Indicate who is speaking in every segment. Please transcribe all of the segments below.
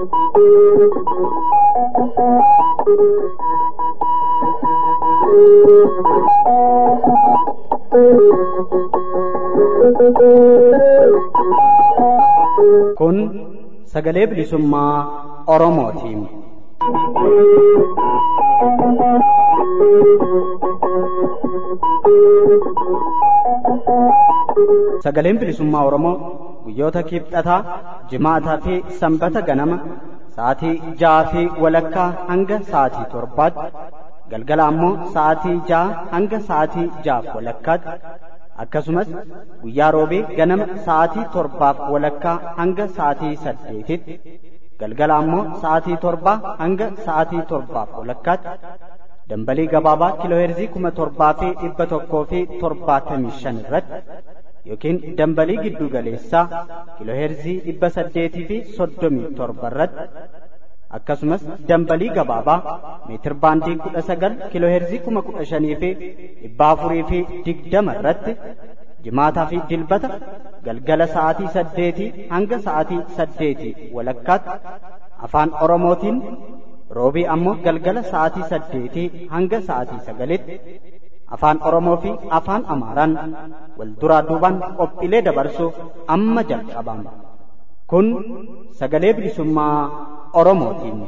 Speaker 1: Kun sagalee bilisummaa Oromootiin. Sagaleen bilisummaa Oromoo guyyoota kibxataa, jimaataa fi sanbata ganama sa'aatii ja'aa fi walakkaa hanga sa'aatii torbaatti galgala ammoo sa'aatii ja'a hanga sa'aatii ja'aaf walakkaatti akkasumas guyyaa roobee ganama sa'aatii torbaaf walakkaa hanga sa'aatii saddeetitti galgala ammoo sa'aatii torbaa hanga sa'aatii torbaaf walakkaatti dambalii gabaabaa kiilooheerzii kuma torbaa fi dhibba tokkoo fi torbaatamii shan irratti yookiin dambalii giddu galeessaa kiilooheerzii dhibba saddeetii fi soddomii torba irratti akkasumas dambalii gabaabaa meetir baandii kudha sagal kiilooheerzii kuma kudha shanii fi dhibba afurii fi digdama irratti jimaataa fi dilbata galgala sa'aatii saddeetii hanga sa'aatii saddeetii walakkaatti afaan oromootiin roobii ammoo galgala sa'aatii saddeetii hanga sa'aatii sagalitti afaan oromoo fi afaan amaaraan wal duraa duubaan qophiilee dabarsuuf amma jalqabama kun sagalee bilisummaa oromootiin.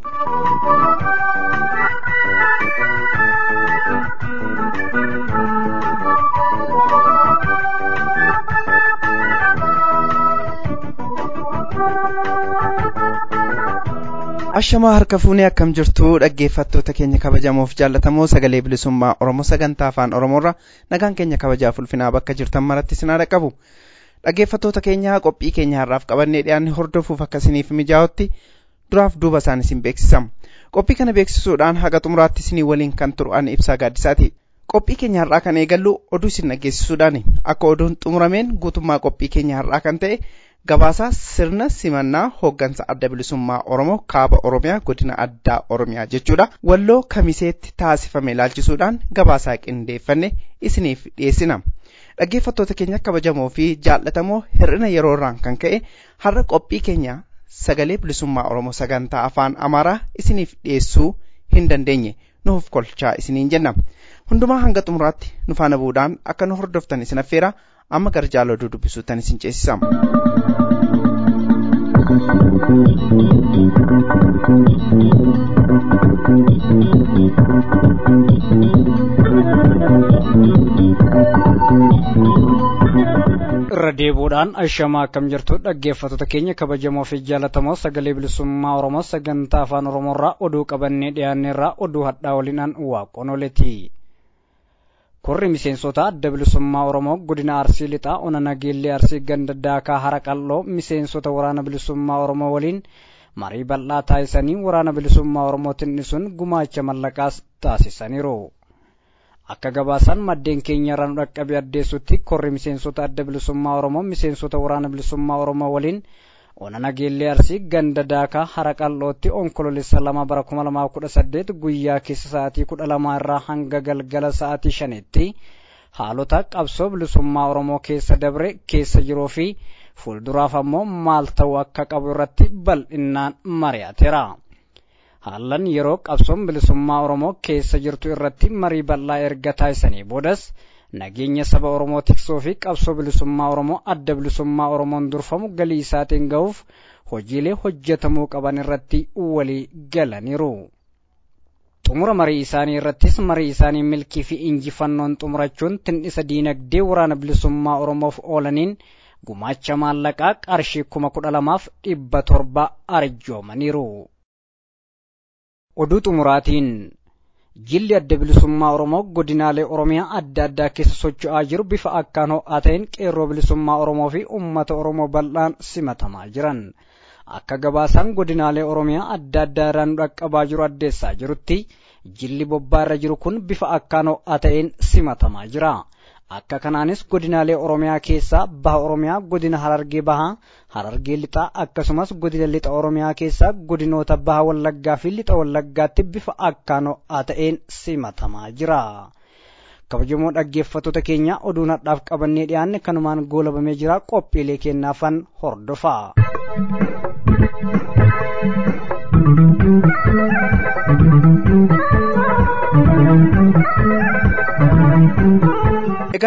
Speaker 2: ashamaa harka fuunee akkam jirtu dhaggeeffattoota keenya kabajamoof jaallatamoo sagalee bilisummaa oromoo sagantaa afaan oromoorra nagaan keenya kabajaaf ulfinaa bakka jirtan maratti sinaa dhaqqabu dhaggeeffattoota keenya qophii keenya har'aaf qabannee dhiyaanne hordofuuf akkasiniif mijaa'utti duraaf duuba isaan isin beeksisam qophii kana beeksisuudhaan haga xumuraatti isinii waliin kan turan ibsaa gaaddisaati qophii keenya har'aa kan eegallu oduu isin dhaggeessisuudhaan akka oduun xumurameen guutummaa qophii keenya har'aa kan ta'e gabaasaa sirna simannaa hooggansa adda bilisummaa oromoo kaaba oromiyaa godina addaa oromiyaa jechuudha walloo kamiseetti taasifame ilaalchisuudhaan gabaasaa qindeeffanne isiniif dhiyeessina dhaggeeffattoota keenya kabajamoo fi jaallatamoo hir'ina yeroo irraan kan ka'e har'a qophii keenya sagalee bilisummaa oromoo sagantaa afaan amaaraa isiniif dhiyeessuu hin dandeenye nuuf kolchaa isiniin jenna hundumaa hanga xumuraatti nu faana bu'uudhaan akka nu hordoftan isin affeera amma gara jaala oduu dubbisuuttan isin ceesisama.
Speaker 3: irra deebuudhaan ashamaa akkam jirtu dhaggeeffattoota keenya kabajamoo fi jaallatamoo sagalee bilisummaa oromoo sagantaa afaan oromoorraa oduu qabannee dhiyaanneerraa oduu hadhaa waliinaan waaqonoleeti. Korri miseensota adda bilisummaa Oromoo godina Arsii lixaa ona nageellee Arsii ganda daakaa hara qal'oo miseensota waraana bilisummaa Oromoo waliin marii bal'aa taasisanii waraana bilisummaa Oromootiin dhisuun gumaacha mallaqaas taasisaniiru. Akka gabaasaan maddeen keenya irraa nu dhaqqabe addeessutti korri miseensota adda bilisummaa Oromoo miseensota waraana bilisummaa Oromoo waliin ona nageellee arsii ganda daakaa hara qal'ootti onkololeessa lama bara kuma lamaa kudha saddeet guyyaa keessa sa'aatii kudha lamaa irraa hanga galgala sa'aatii shanitti haalota qabsoo bilisummaa oromoo keessa dabre keessa jiruu fi fuulduraaf ammoo maal ta'uu akka qabu irratti bal'innaan mari'ateera. Haallan yeroo qabsoon bilisummaa oromoo keessa jirtu irratti marii bal'aa erga taasisanii boodas nageenya saba oromoo tiksuu fi qabsoo bilisummaa oromoo adda bilisummaa oromoon durfamu galii isaatiin ga'uuf hojiilee hojjetamuu qaban irratti walii galaniiru. xumura marii isaanii irrattis marii isaanii milkii fi injifannoon xumurachuun tindhisa diinagdee waraana bilisummaa oromoof oolaniin gumaacha maallaqaa qarshii kuma kudha lamaaf dhibba torba arjoomaniiru. oduu xumuraatiin jilli adda bilisummaa oromoo godinaalee oromiyaa adda addaa keessa socho'aa jiru bifa akkaan ho'aa ta'een qeerroo bilisummaa oromoo fi uummata oromoo bal'aan simatamaa jiran akka gabaasaan godinaalee oromiyaa adda addaa irraa nu dhaqqabaa jiru addeessaa jirutti jilli bobbaa irra jiru kun bifa akkaan ho'aa ta'een simatamaa jira. akka kanaanis godinaalee oromiyaa keessaa baha oromiyaa godina harargee bahaa harargee lixaa akkasumas godina lixa oromiyaa keessaa godinoota baha wallaggaa fi lixa wallaggaatti bifa akkaan ho'aa ta'een simatamaa jira. kabajamoo dhaggeeffattoota keenya oduu nadhaaf qabannee dhiyaanne kanumaan goolabamee jira qophiilee kennaafan hordofaa.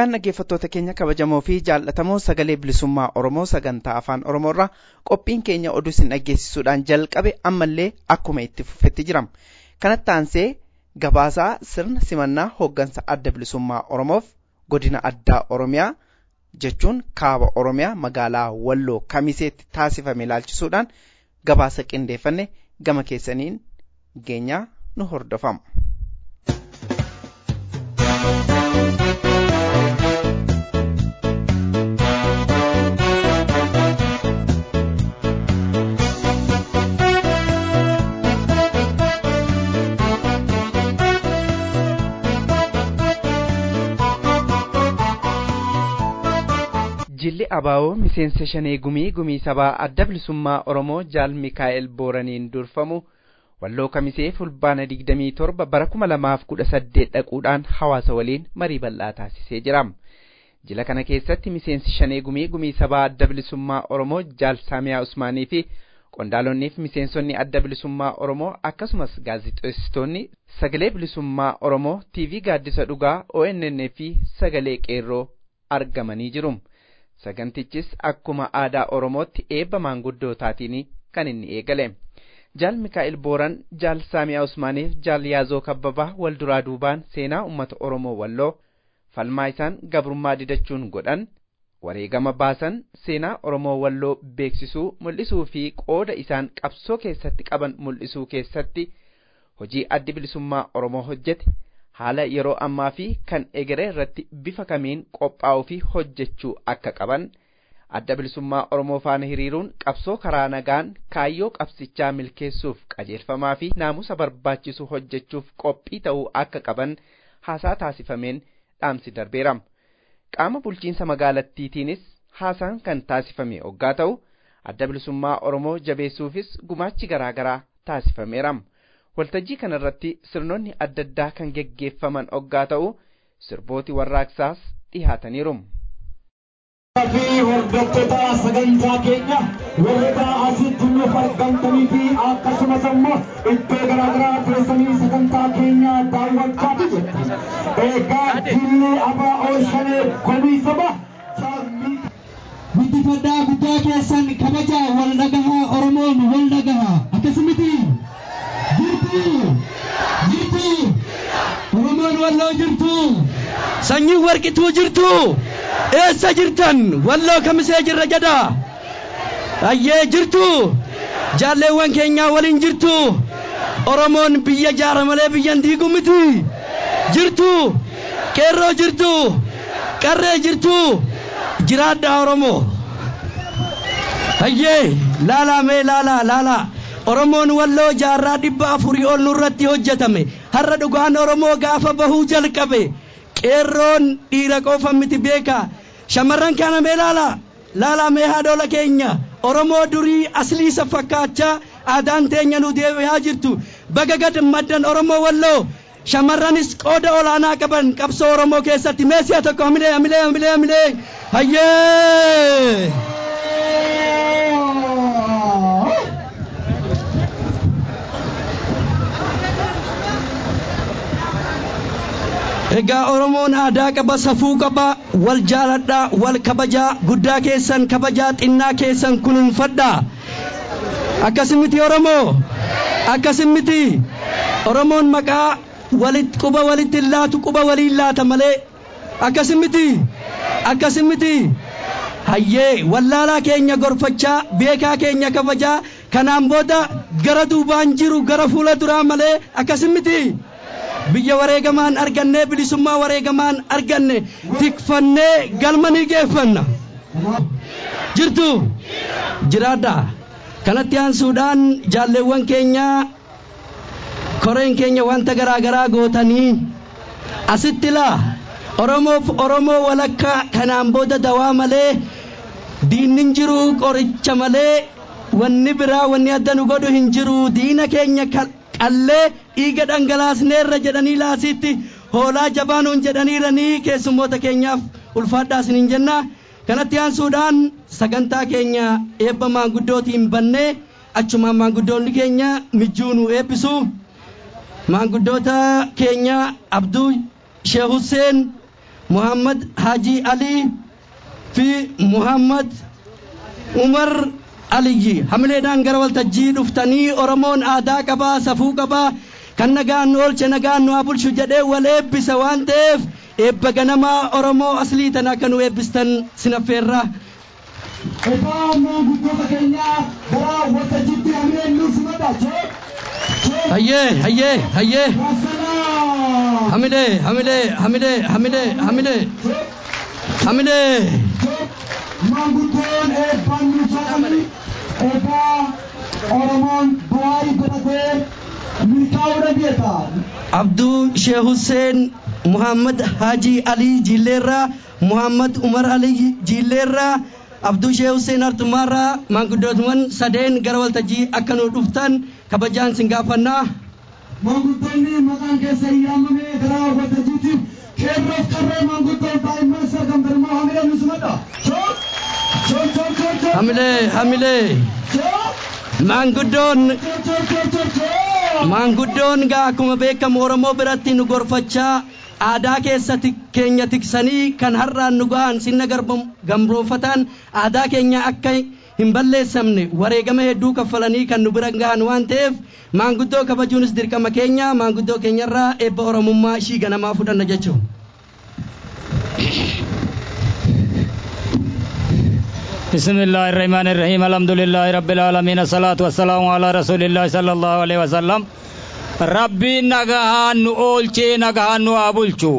Speaker 2: Egaan dhaggeeffattoota keenya kabajamoo fi jaallatamoo sagalee bilisummaa Oromoo sagantaa afaan Oromoorraa qophiin keenya oduu isin dhaggeessisuudhaan jalqabe ammallee akkuma itti fufetti jirama. Kanatti aansee gabaasaa sirna simannaa hooggansa adda bilisummaa Oromoof godina addaa Oromiyaa jechuun kaaba Oromiyaa magaalaa Walloo Kamiseetti taasifame ilaalchisuudhaan gabaasa qindeeffanne gama keessaniin geenyaa nu hordofama. Jilli Abaawoo miseensa shanee gumii gumii sabaa adda bilisummaa Oromoo Jaal Mikaa'el Booraniin durfamu walloo kamisee fulbaana 27 bara 2018 dhaquudhaan hawaasa waliin marii bal'aa taasisee jira. Jila kana keessatti miseensi shanee gumii gumii sabaa adda bilisummaa Oromoo Jaal Saamiyaa Usmaanii fi qondaalonnii fi miseensonni adda bilisummaa Oromoo akkasumas gaazixeessitoonni sagalee bilisummaa Oromoo TV gaaddisa dhugaa ONN fi sagalee qeerroo argamanii jiru. sagantichis akkuma aadaa oromootti eebba maanguddootaatiin kan inni eegale jaal mikaa'el booran jaal saamiyaa usmaaniif jaal yaazoo kabbabaa wal duraa duubaan seenaa ummata oromoo walloo falmaa isaan gabrummaa didachuun godhan wareegama baasan seenaa oromoo walloo beeksisuu mul'isuu fi qooda isaan qabsoo keessatti qaban mul'isuu keessatti hojii addi bilisummaa oromoo hojjete haala yeroo ammaa fi kan egeree irratti bifa kamiin qophaa'uu fi hojjechuu akka qaban adda bilisummaa oromoo faana hiriiruun qabsoo karaa nagaan kaayyoo qabsichaa milkeessuuf qajeelfamaa fi naamusa barbaachisu hojjechuuf qophii ta'uu akka qaban haasaa taasifameen dhaamsi darbeera qaama bulchiinsa magaalattiitiinis haasaan kan taasifame oggaa ta'u adda bilisummaa oromoo jabeessuufis gumaachi garaa garaa taasifameera. waltajjii kanarratti sirnoonni adda addaa kan geggeeffaman oggaa ta'u sirbooti warraaqsaas dhihaataniiru.
Speaker 4: fi hordoftoota sagantaa keenya warroota asitti nuuf argamtanii fi akkasumas immoo iddoo garaagaraa teessanii sagantaa keenya daawwachaa jirtu. Egaa jilli ABO shanee komii saba
Speaker 5: guddifadhaa guddaa keessan kabaja wal dhagahaa Oromoon wal dhagahaa akkasumiti jirtu jirtu Oromoon walloo jirtu
Speaker 6: sanyii warqituu jirtu eessa jirtan walloo kamisee jirra jedha ayyee jirtu jaalleewwan keenyaa waliin jirtu oromoon biyya jaara malee biyyan diigu miti jirtu qeerroo jirtu qarree jirtu jiraadha oromoo ayyee laalaa mee laalaa laalaa oromoon walloo jaarraa dhibba afurii ol nurratti hojjetame har'a dhugaan oromoo gaafa bahuu jalqabe qeerroon dhiira qofa miti beeka shamarran kana mee laala laala mee haadhola keenya oromoo durii asliisa fakkaachaa aadaan teenya nu deebi'aa jirtu baga gad maddan oromoo walloo shamarranis qooda olaanaa qaban qabsoo oromoo keessatti mee si'a tokko hamilee hamilee hamilee hamilee hayyee. Egaa Oromoon aadaa qaba safuu qaba wal jaaladhaa wal kabajaa guddaa keessan kabajaa xinnaa keessan kunuunfadhaa akkasimiti Oromoo akkasimiti Oromoon maqaa walit quba walitti laatu quba waliin laata malee akkasimiti akkasimiti hayyee wallaalaa keenya gorfachaa beekaa keenya kabajaa kanaan booda gara duubaan jiru gara fuula duraa malee akkasimiti. biyya wareegamaan arganne bilisummaa wareegamaan arganne tikfannee galma ni geeffanna jirtu jiraadha kanatti aansuudhaan jaalleewwan keenya koreen keenya wanta garaa garaa gootanii asitti laa oromoof oromoo walakkaa kanaan booda dawaa malee diinnin jiru qoricha malee wanni biraa wanni adda nu godhu hin jiru diina keenya qallee dhiiga dhangalaasneerra jedhanii laasitti hoolaa jabaanuun jedhaniiranii keessummoota keenyaaf ulfaadhaa isiniin jenna kanatti aansuudhaan sagantaa keenya eebba maanguddootiin bannee achumaan maanguddoonni keenya mijjuu nu eebbisu maanguddoota keenya abduu shee Husseen muhammad hajii alii fi muhammad umar aliyyi hamileedhaan gara waltajjii dhuftanii oromoon aadaa qabaa safuu qabaa kan nagaan nu oolche nagaan nu haa bulchu jedhee wal eebbisa waan ta'eef eebba ganamaa oromoo aslii tana akka nu eebbistan sinaffeerra.
Speaker 4: Egaa maanguddoota keenyaa gara waltajjiitti hamileen nuuf simadha.
Speaker 6: Hayyee hayyee hayyee
Speaker 4: Wassalaa.
Speaker 6: hamilee hamilee hamilee hamilee hamilee hamilee.
Speaker 4: Maanguddoon eebbaan nuuf saaqanii egaa Oromoon bu'aa godhatee milkaa'uu beeka.
Speaker 6: abduu sheekh hussein muhammad haji alii jilleerraa muhammad umar alii jilleerraa abduu sheekh hussein artumaarraa maanguddootuman sadeen gara waltajjii akka nu dhuftan kabajaan sin gaafannaa
Speaker 4: Maanguddoonni maqaan keessa hin yaamame gara waltajjiitti keerroof qarree maanguddoon daa'imman sagantarmaa hamileen nuuf simadha. Choo! Choo choo choo choo!
Speaker 6: hamilee hamilee
Speaker 4: Choo!
Speaker 6: maanguddoon
Speaker 4: Choo choo choo choo choo!
Speaker 6: maanguddoon gaa akkuma beekamu oromoo biratti nu gorfachaa aadaa keessa tik- keenya tiksanii kan har'aan nu gahan sinna garbam- gambroonfataan aadaa keenya akka hin balleessamne wareegama hedduu kaffalanii kan nu bira gahan waan ta'eef maanguddoo kabajuunis dirqama keenya maanguddoo keenyarraa eebba oromummaa ishii ganamaa fudhanna jechuudha.
Speaker 3: بسم الله الرحمن الرحيم الحمد لله رب العالمين الصلاة والسلام على رسول الله صلى الله عليه وسلم ربي نغان نولچه نغان نو ابولچو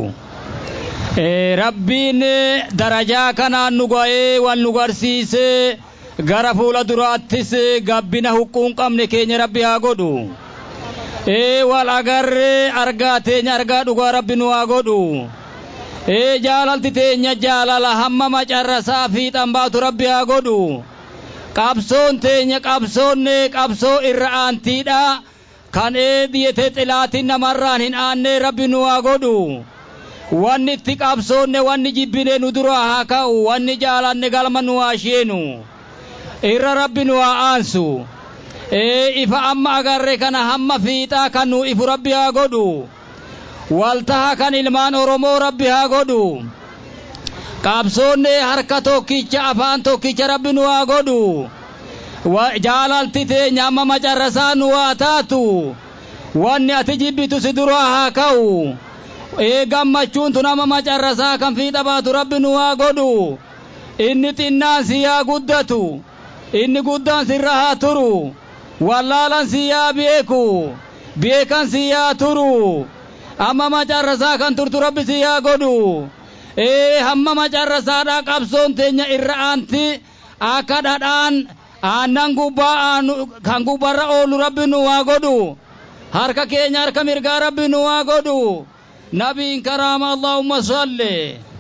Speaker 3: ربين درجا كان نغوي والنغرسيس gara fuula duraattis gabbina huquun qabne keenya rabbi haa godhu ee wal agarree argaa teenya argaa dhugaa rabbi nu haa godhu ee jaalalti teenya jaalala hamma macarrasaa fiixan baatu rabbi haa godhu qabsoon teenya qabsoonne qabsoo irra aantiidha kan ee dhiyyete xilaatiin namarraan hin aanne rabbi nu haa godhu wanni itti qabsoonne wanni jibbine nu dura haa ka'u wanni jaalanne galma nu haa sheenu irra rabbi nu haa aansu ee ifa amma agarre kana hamma fiixaa kan nu ifu rabbi haa godhu waltaha kan ilmaan oromoo rabbi haa godhu qabsoonne harka tokkicha afaan tokkicha rabbi nu haa godhu Wa- jaalalti teenya amma macarrasaa nu haa taatu wanni ati jibbitu si dura haa ka'u ee gammachuun tun amma macarrasaa kan fiixa baatu rabbi nu haa godhu inni xinnaan si haa guddatu inni guddaan sirra haa turu wallaalan si haa beeku beekan si haa turu amma macarrasaa kan turtu rabbi si haa godhu ee hamma macarrasaadha qabsoon teenya irra aanti akka dhadhaan aannan gubbaa aanu kan gubbarra oolu rabbi nu haa godhu harka keenya harka mirgaa rabbi nu haa godhu nabiin karaama allahumma salli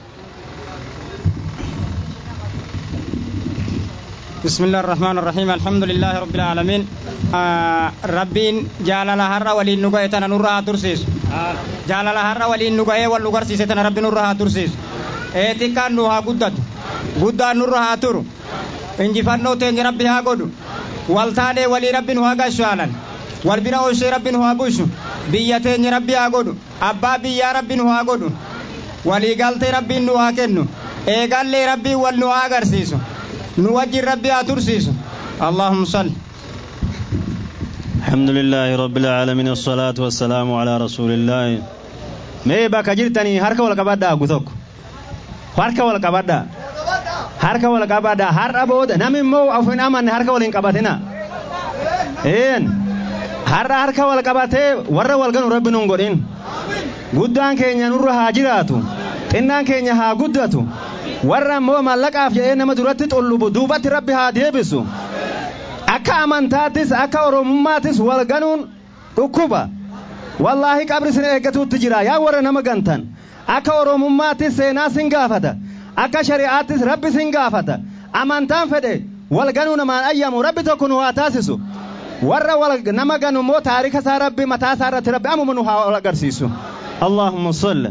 Speaker 7: بسم الله الرحمن الرحيم الحمد لله رب العالمين آه ربين جالل هر ولين نغاية تنا نورها ترسيس جالل هر ولين نغاية والنغر سيسة ربي نورها ترسيس ايتي كان نوها قدد قدد نورها تر انجي فنو تنج ربي ها قدو والتاني ولي ربي نوها قشوالا والبنا وشي ربي نوها بوشو بيا تنج ربي ها قدو أبا بيا ربي نوها قدو ولي قلت ربي نوها كنو ايقال لي ربي والنوها قرسيسو nu wajjin rabbi haa tursiisu allahumma salli
Speaker 8: الحمد لله رب العالمين والصلاة والسلام على رسول الله mee bakka jirtanii harka wal qabadhaa gutok harka wal qabadhaa harka wal qabadhaa har'a booda namni immoo of hin amanne harka wal hin qabatina een har'a harka wal qabatee warra wal ganu rabbi nun godhin guddaan keenya nurra haa jiraatu xinnaan keenya haa guddatu warra immoo mallaqaaf jedhee nama duratti xullubu duubatti rabbi haa deebisu akka amantaattis akka oromummaattis wal ganuun dhukkuba wallaahi qabri sin eeggatuutti jira yaa warra nama gantan akka oromummaattis seenaa sin gaafata akka shari'aattis rabbi sin gaafata amantaan fedhe wal ganuu namaan ayyamu rabbi tokko nu haa taasisu warra wal nama ganu immoo taarika isaa rabbi mataa isaa irratti rabbi amuma nu haa wal agarsiisu allahumma salli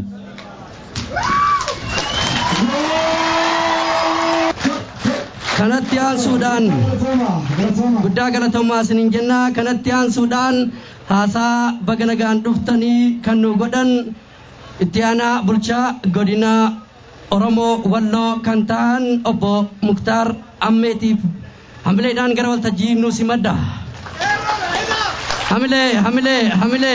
Speaker 6: kanatti aansuudhaan guddaa galatoomaa isiniin jenna kanatti aansuudhaan haasaa baga nagaan dhuftanii kan nu godhan itti aanaa bulchaa godina Oromoo Walloo kan ta'an obbo Muktaar Ammeetiif hamileedhaan gara waltajjii nu simadda. Hamilee, hamilee, hamilee.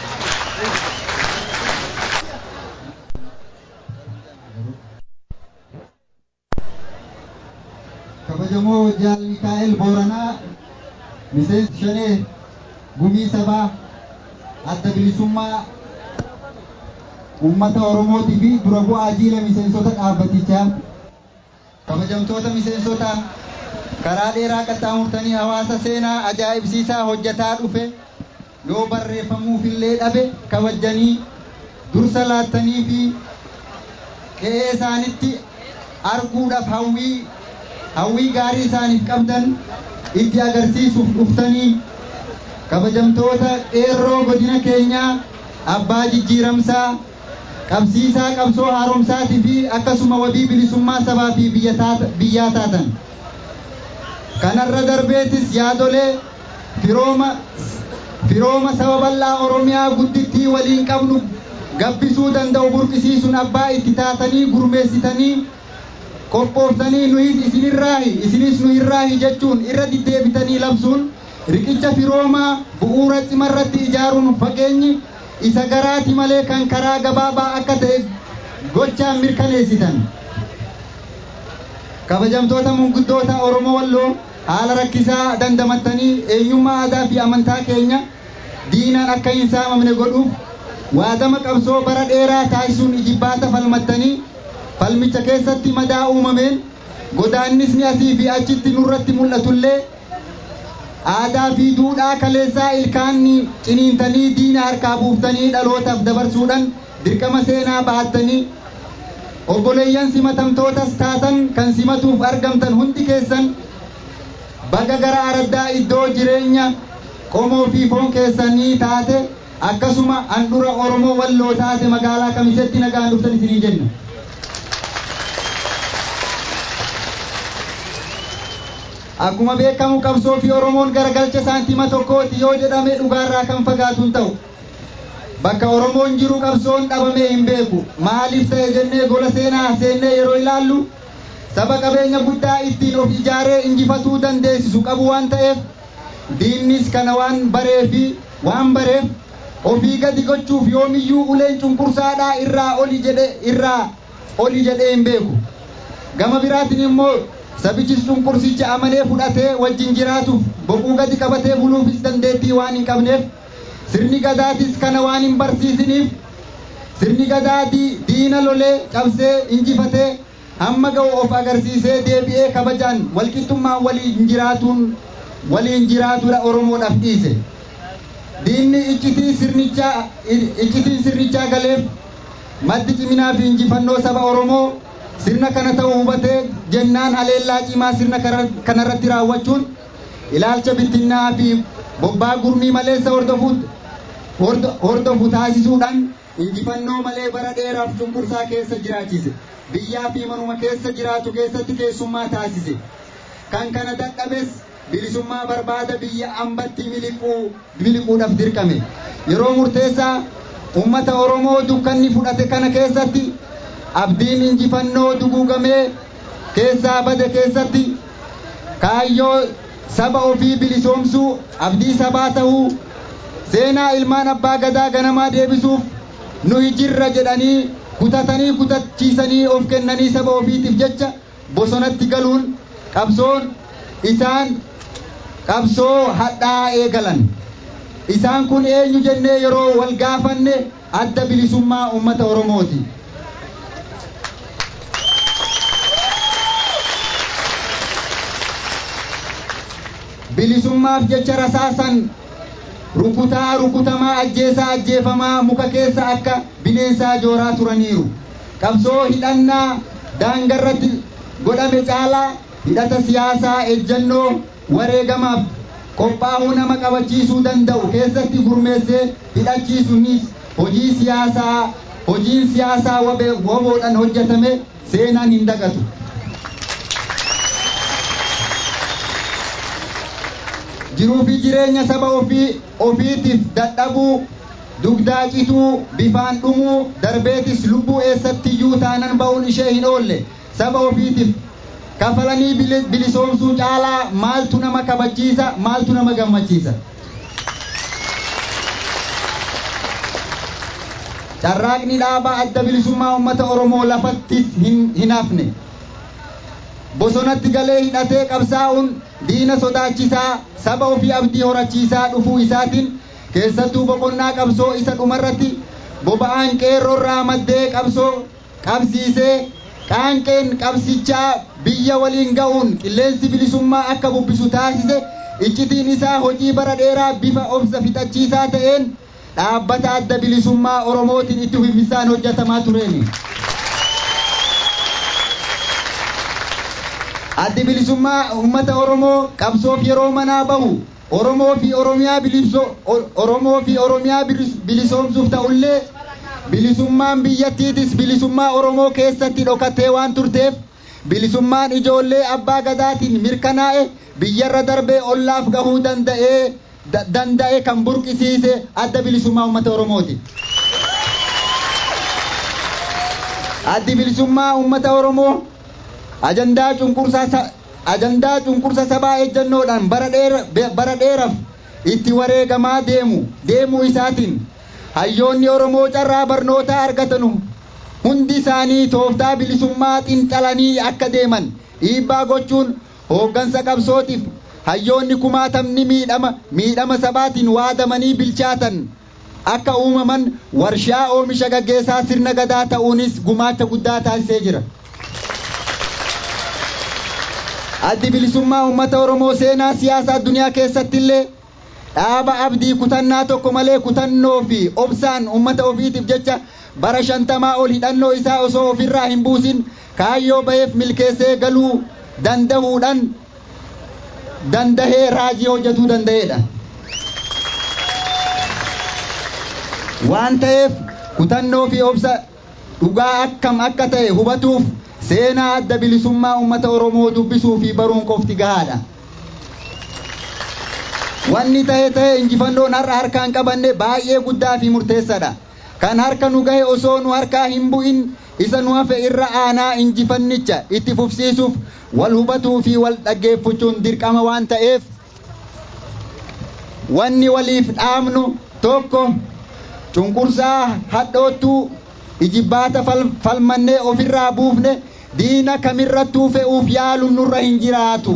Speaker 9: kabajamoo jaal Mikaa'el Booranaa miseensi shanee gumii sabaa adda bilisummaa uummata Oromootii fi dura bu'aa jiila miseensota dhaabbatichaa kabajamtoota miseensota karaa dheeraa qaxxaamurtanii hawaasa seenaa ajaa'ibsiisaa hojjetaa dhufe yoo barreeffamuufillee dhabe kabajanii dursa laattanii fi qe'ee isaanitti arguudhaaf hawwii hawwii gaarii isaaniif qabdan itti agarsiisuuf dhuftanii kabajamtoota qeerroo godina keenyaa abbaa jijjiiramsaa qabsiisaa qabsoo haaromsaatii fi akkasuma wabii bilisummaa sabaa fi biyyaa taatan kanarra darbeetis yaadolee firooma firooma saba bal'aa oromiyaa guddittii waliin qabnu gabbisuu danda'u burqisiisuun abbaa itti taatanii gurmeessitanii qophooftanii nuyis isinirraahi isinis nu irraahi jechuun irra deddeebitanii labsuun riqicha firoomaa bu'uura cimarratti ijaaruun fageenyi isa garaati malee kan karaa gabaabaa akka ta'e gochaan mirkaneessitan. Kabajamtoota munguddoota Oromoo Walloo haala rakkisaa dandamattanii eenyummaa aadaa fi amantaa keenya diinaan akka hin saamamne godhuuf waadama qabsoo bara dheeraa taasisuun ijibbaata falmattanii falmicha keessatti madaa uumameen godaannisni asii fi achitti nurratti mul'atullee aadaa fi duudhaa kaleessaa ilkaanni ciniintanii diina harkaa buuftanii dhalootaaf dabarsuudhaan dirqama seenaa bahattanii obboleeyyan simatamtootas taatan kan simatuuf argamtan hundi keessan baga gara araddaa iddoo jireenya qomoo fi foon keessanii taate akkasuma handhura oromoo walloo taate magaalaa kamisetti nagaan dhuftan isinii jenna. Akkuma beekamu qabsoo fi Oromoon garagalcha saantima tokkooti yoo jedhame dhugaarraa kan fagaatu hin ta'u. Bakka Oromoon jiru qabsoon dhabamee hin beeku. Maaliif ta'e jennee gola seenaa seennee yeroo ilaallu saba qabeenya guddaa ittiin of ijaaree injifatuu dandeessisu qabu waan ta'eef diinnis kana waan baree fi waan bareef ofii gadi gochuuf yoomiyyuu uleen cunqursaadhaa irraa oli jedhe irraa oli jedhee hin beeku. Gama biraatiin immoo sabichis cunqursicha amanee fudhatee wajjin jiraatuuf boquu gadi qabatee buluufis dandeettii waan hin qabneef sirni gadaatis kana waan hin barsiisiniif sirni gadaa diina lolee cabsee injifatee hamma ga'u of agarsiisee deebi'ee kabajaan walqixxummaan waliin jiraatuun waliin jiraatudha Oromoodhaaf dhiise. Diinni iccitii sirnichaa iccitiin sirnichaa galeef maddi ciminaa fi injifannoo saba Oromoo sirna kana ta'uu hubatee jennaan aleellaa cimaa sirna kanarratti raawwachuun ilaalcha bittinnaa fi bobbaa gurmii maleessa hordofu taasisuudhaan injifannoo malee bara dheeraaf cunqursaa keessa jiraachise biyyaa fi manuma keessa jiraatu keessatti keessummaa taasise kan kana dadhabes bilisummaa barbaada biyya ambatti miliquudhaaf dirqame yeroo murteessaa ummata Oromoo dukkanni fudhate kana keessatti abdiin injifannoo duguugamee keessaa bade keessatti kaayyoo saba ofii bilisoomsuu abdii sabaa ta'uu seenaa ilmaan abbaa gadaa ganamaa deebisuuf nuyi jirra jedhanii kutatanii kutachiisanii of kennanii saba ofiitiif jecha bosonatti galuun qabsoon isaan qabsoo hadhaa eegalan isaan kun eenyu jennee yeroo wal gaafanne adda bilisummaa uummata Oromooti. bilisummaaf jecha rasaasan rukutaa rukutamaa ajjeesaa ajjeefamaa muka keessa akka bineensaa jooraa turaniiru qabsoo hidhannaa daangarratti godhame caalaa hidhata siyaasaa ejjannoo wareegamaaf qophaa'uu nama qabachiisuu danda'u keessatti gurmeessee hidhachiisuunis hojii siyaasaa hojiin siyaasaa woboodhaan hojjetame seenaan hin dagatu. jiruu fi jireenya saba ofii ofiitiif dadhabuu dugdaa cituu bifaan dhumuu darbeetis lubbuu eessattiyyuu taanan ba'uun ishee hin oolle saba ofiitiif kafalanii bilisoomsuu caalaa maaltu nama kabachiisa maaltu nama gammachiisa. Carraaqni dhaabaa adda bilisummaa uummata Oromoo lafatti hin hafne. Bosonatti galee hidhatee qabsaa'uun diina sodaachisaa saba ofii abdii horachiisaa dhufuu isaatiin keessattuu boqonnaa qabsoo isa dhumarratti boba'aan qeerroorraa maddee qabsoo qabsiisee qaanqeen qabsichaa biyya waliin ga'uun qilleensi bilisummaa akka bubbisu taasise iccitiin isaa hojii bara dheeraa bifa obsa fixachiisaa ta'een dhaabbata adda bilisummaa oromootiin itti fufisaan hojjetamaa tureeni. Addi bilisummaa uummata Oromoo qabsoof yeroo manaa bahu Oromoo fi Oromiyaa Oromoo fi Oromiyaa bilisoomsuuf ta'ullee bilisummaan biyyattiitis bilisummaa Oromoo keessatti dhokatee waan turteef bilisummaan ijoollee abbaa gadaatiin mirkanaa'e biyyarra darbee ollaaf gahuu danda'ee danda'e kan burqisiise adda bilisummaa uummata Oromooti. Addi bilisummaa uummata Oromoo ajandaa cunqursaa ajandaa cunqursa sabaa ejjannoodhaan bara dheeraaf itti wareegamaa deemu deemuu isaatiin hayyoonni Oromoo carraa barnootaa argatanu hundi isaanii tooftaa bilisummaa xinxalanii akka deeman dhiibbaa gochuun hooggansa qabsootiif hayyoonni kumaatamni miidhama miidhama sabaatiin waadamanii bilchaatan akka uumaman warshaa oomisha gaggeessaa sirna gadaa ta'uunis gumaacha guddaa taasisee jira. Addi bilisummaa uummata Oromoo seenaa siyaasa addunyaa keessatti illee dhaaba abdii kutannaa tokko malee kutannoo fi obsaan uummata ofiitiif jecha bara shantamaa ol hidhannoo isaa osoo ofirraa hin buusin kaayyoo ba'eef milkeessee galuu dandahuudhaan dandahee raajii hojjetuu danda'eedha. Waan ta'eef kutannoo fi obsa dhugaa akkam akka ta'e hubatuuf seenaa adda bilisummaa uummata Oromoo dubbisuu fi baruun qofti gahaadha. Wanni ta'e ta'e injifannoon har'a harkaan qabanne baay'ee guddaa fi murteessaadha. Kan harka nu gahe osoo nu harkaa hin bu'in isa nu hafe irra aanaa injifannicha itti fufsiisuuf wal hubatuu fi wal dhaggeeffachuun dirqama waan ta'eef wanni waliif dhaamnu tokko cunqursaa hadhoottuu ijibbaata falmannee ofirraa buufne diina kamirrattuu fe'uuf yaaluun nurra hin jiraatu.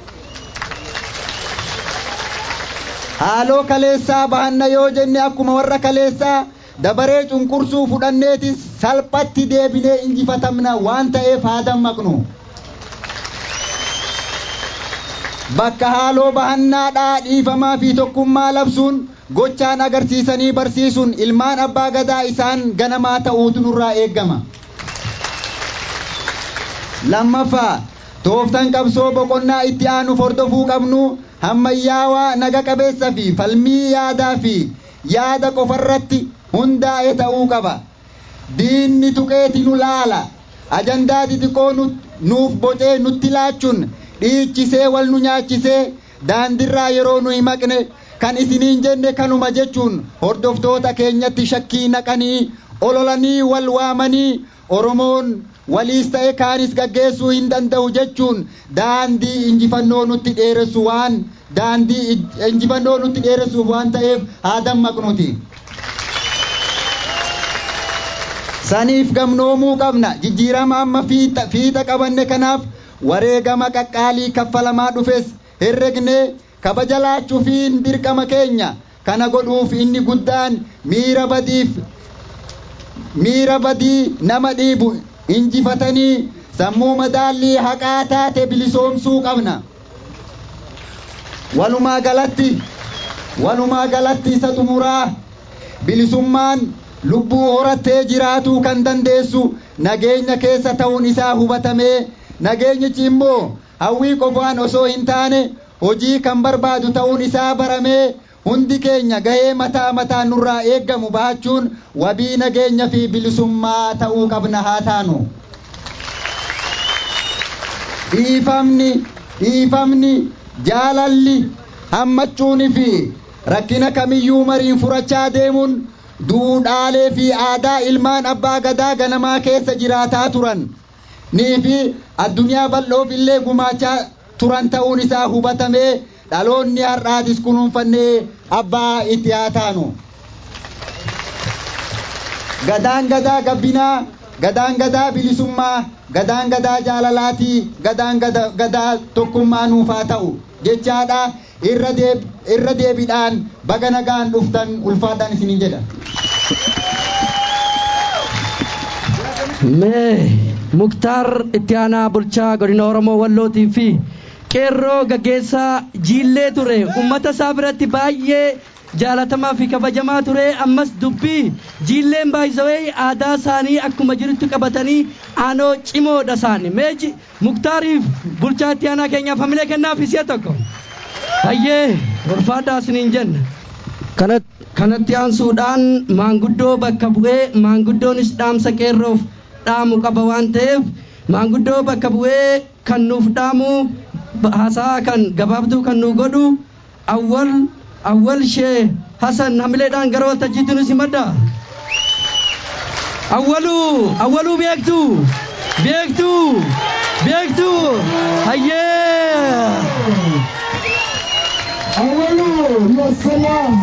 Speaker 9: Haaloo kaleessaa bahanna yoo jenne akkuma warra kaleessaa dabaree cunqursuu fudhanneetis salphatti deebinee injifatamna waan ta'eef haa dammaqnu. Bakka haaloo bahannaadhaa dhiifamaa fi tokkummaa labsuun gochaan agarsiisanii barsiisuun ilmaan abbaa gadaa isaan ganamaa ta'uutu nurraa eeggama. Lammaffaa tooftan qabsoo boqonnaa itti aanuuf hordofuu qabnu hammayyaawaa naga qabeessa fi falmii yaadaa fi yaada qofarratti hundaa'e ta'uu qaba. Diinni tuqeeti nu laala. Ajandaa xixiqqoo nuuf bocee nutti laachuun dhiichisee wal nu nyaachisee daandirraa yeroo nu hin maqne kan isiniin jenne kanuma jechuun hordoftoota keenyatti shakkii naqanii ololanii wal waamanii Oromoon waliis ta'e kaanis gaggeessuu hin danda'u jechuun daandii injifannoo nutti dheeressu waan daandii injifannoo nutti dheeressuuf waan ta'eef haa dammaqnuti. Saniif gamnoomuu qabna jijjiirama amma fiixa qabanne kanaaf wareegama qaqqaalii kaffalamaa dhufes herregnee kabaja laachuufiin dirqama keenya kana godhuuf inni guddaan miira badiif miira badii nama dhiibu injifatanii sammuu madaallii haqaa taate bilisoomsuu qabna. Walumaa galatti walumaa galatti isa xumuraa bilisummaan lubbuu horattee jiraatuu kan dandeessu nageenya keessa ta'uun isaa hubatamee nageenyichi immoo hawwii qofaan osoo hin taane hojii kan barbaadu ta'uun isaa baramee hundi keenya gahee mataa mataa nurraa eeggamu baachuun wabii nageenya fi bilisummaa ta'uu qabna haa taanu. Dhiifamni dhiifamni jaalalli hammachuunii fi rakkina kamiyyuu mariin furachaa deemuun duudhaalee fi aadaa ilmaan abbaa gadaa ganamaa keessa jiraataa turan nii fi addunyaa bal'oof illee gumaachaa turan ta'uun isaa hubatamee dhaloonni har'aatis kunuunfannee abbaa itti haa taanu. Gadaan gadaa gabbinaa, gadaan gadaa bilisummaa, gadaan gadaa jaalalaatii, gadaan gadaa tokkummaa nuuf haa ta'u jechaadha. irra deebiidhaan baga nagaan dhuftan ulfaadhaan isiniin jedha.
Speaker 6: Mee Muktaar itti aanaa bulchaa godina Oromoo Wallootii fi qeerroo gaggeessaa jiillee ture uummata isaa biratti baay'ee jaalatamaa fi kabajamaa ture ammas dubbii jiilleen baay'isawee aadaa isaanii akkuma jirutti qabatanii aanoo cimoodha isaanii mee Muktaariif bulchaa itti aanaa keenyaaf hamilee kennaaf isi'a tokko. Hayyee ulfaadhaa isiniin jenna. Kanatti aansuudhaan maanguddoo bakka bu'ee maanguddoonis dhaamsa qeerroof dhaamu qaba waan ta'eef maanguddoo bakka bu'ee kan nuuf dhaamu haasaa kan gabaabduu kan nu godhu awwal awwal shee hasan hamileedhaan gara waltajjiitti nu simadda. Awwaluu awwaluu beektu beektu beektu hayyee.
Speaker 4: أولو يا سلام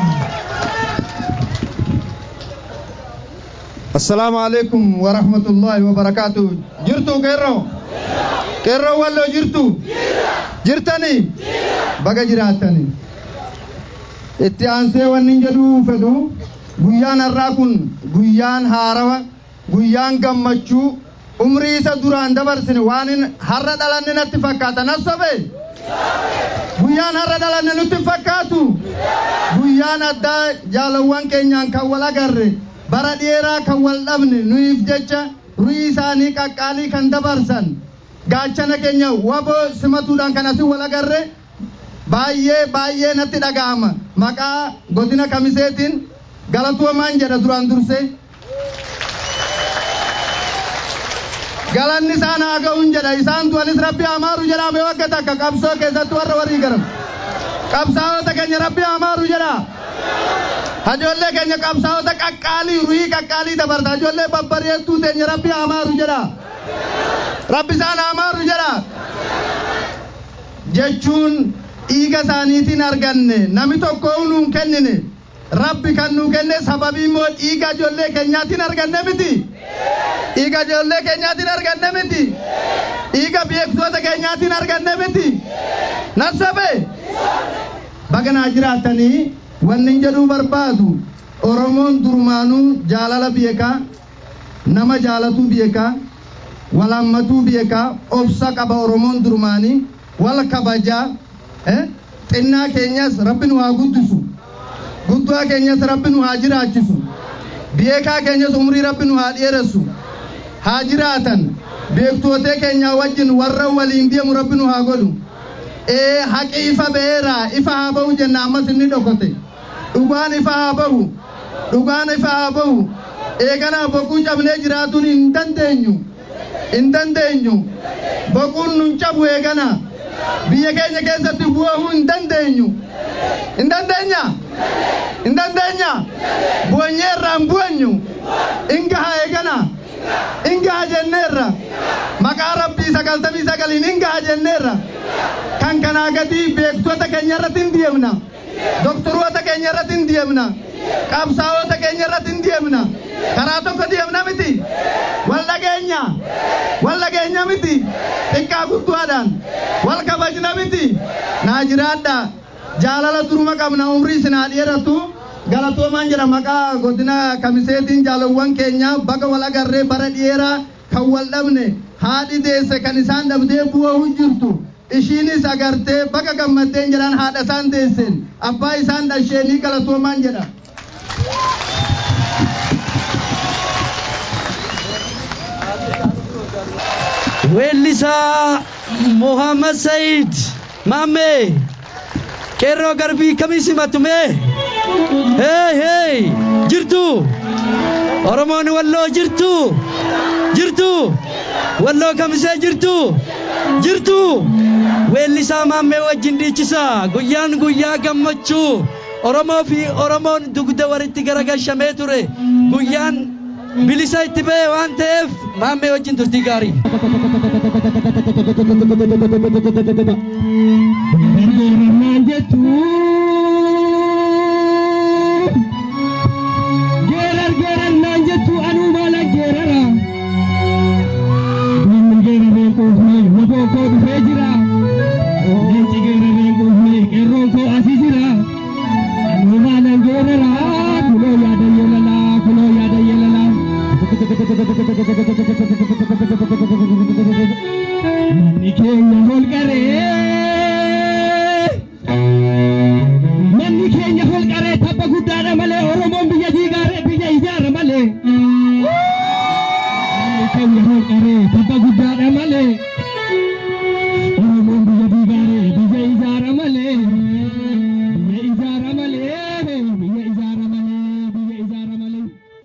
Speaker 10: السلام عليكم ورحمة الله وبركاته جرتو كيرو كيرو ولا جرتو جرتني بقى جراتني itti aansee wanni jedhuu fedhu guyyaan har'aa kun guyyaan haarawa guyyaan gammachuu umrii isa duraan dabarsine waan har'a dhalanne natti fakkaata nassabe guyyaan har'a dhalanne nutti fakkaatu guyyaan addaa jaalawwan keenyaan kan wal agarre bara dheeraa kan wal dhabne nuyiif jecha ru'ii isaanii qaqqaalii kan dabarsan gaachana keenya waboo simatuudhaan kan asii wal agarre baay'ee baay'ee natti dhaga'ama maqaa godina kamiseetiin galatuumaan jedha duraan dursee galanni isaan haa ga'uun jedha isaan du'anis rabbi amaaru jedhame wagga takka qabsoo keessatti warra warrii garam qabsaa'ota keenya rabbi amaaru jedha hajoollee keenya qabsaa'ota qaqqaalii ruhii qaqqaalii dabarta hajoollee babbareedduu teenya rabbi amaaru jedha rabbi isaan amaaru jedha jechuun dhiiga isaaniitiin arganne nami tokko nuun kennine rabbi kan nuu kenne sababii immoo dhiiga ijoollee keenyaatiin arganne miti dhiiga ijoollee keenyaatiin arganne miti dhiiga beektoota keenyaatiin arganne miti nassabe baganaa jiraatanii wanni jedhuu barbaadu oromoon durumaanuu jaalala beekaa nama jaalatuu beekaa walammatuu beekaa obsa qaba oromoon durumaanii wal kabajaa xinnaa keenyas rabbi nu haa guddisu guddaa keenyas rabbi nu haa jiraachisu beekaa keenyas umrii rabbi nu haa dheeressu haa jiraatan beektootee keenyaa wajjin warra waliin deemu rabbi nu haa godhu ee haqi ifa ba'eera ifa haa ba'u jenna ammas inni dhokote dhugaan ifa haa ba'u dhugaan ifa haa ba'u eeganaa boquu cabnee jiraatuun hin dandeenyu hin dandeenyu boquun nun cabu eeganaa biyya keenya keessatti bu'uu hin dandeenyu hin dandeenya hin dandeenya bu'anyeerraa hin bu'anyu hin gaha eegana hin gaha jenneerra maqaa rabbii sagaltamii sagaliin hin gaha jenneerra kan kanaa gadii beektota keenya irratti hin deemna doktoroota keenya irratti hin deemna qabsaa'ota keenya irratti hin deemna karaa tokko deemna miti wal dhageenya wal dhageenya miti xiqqaa guddaadhaan wal kabajna miti naa jiraadha jaalala duruma qabna umrii isin haa dheeratu galatoomaan jedha maqaa godina kamiseetiin jaalawwan keenya baga wal agarree bara dheeraa kan wal dhabne haadhi deesse kan isaan dhabdee bu'aa jirtu ishiinis agartee baga gammaddeen jedhan haadha isaan deesseen abbaa isaan dhasheenii galatoomaan jedha.
Speaker 6: weellisaa Muhammad Said Maame qeerroo garbii kamii simatu mee hey hey jirtu Oromoon walloo jirtu jirtu walloo kamisee jirtu jirtu weellisaa maammee wajjin dhiichisa guyyaan guyyaa gammachuu Oromoo fi Oromoon dugda walitti garagalchamee ture guyyaan bilisa itti ba'e waan ta'eef maammee wajjin turtii gaarii.
Speaker 5: Gargaarannaan jechuun geerar geerannaan jechuun anuu maala geerara. Diinni geeraree quufne waboo koo dhufee jira. Leenci geeraree quufne qeerroon koo asii jira. Anuu maala geerara kunoo yaada yeelalaa kunoo yaada yeelalaa. Manni keenya holqaree. Manni keenya holqaree tabba guddaadha malee Oromoon biyya diigaaree biyya ijaara malee. Manni keenya holqaree tabba guddaadha malee. Oromoon biyya diigaaree biyya ijaara malee. Biyya ijaara malee biyya ijaara malee biyya ijaara malee.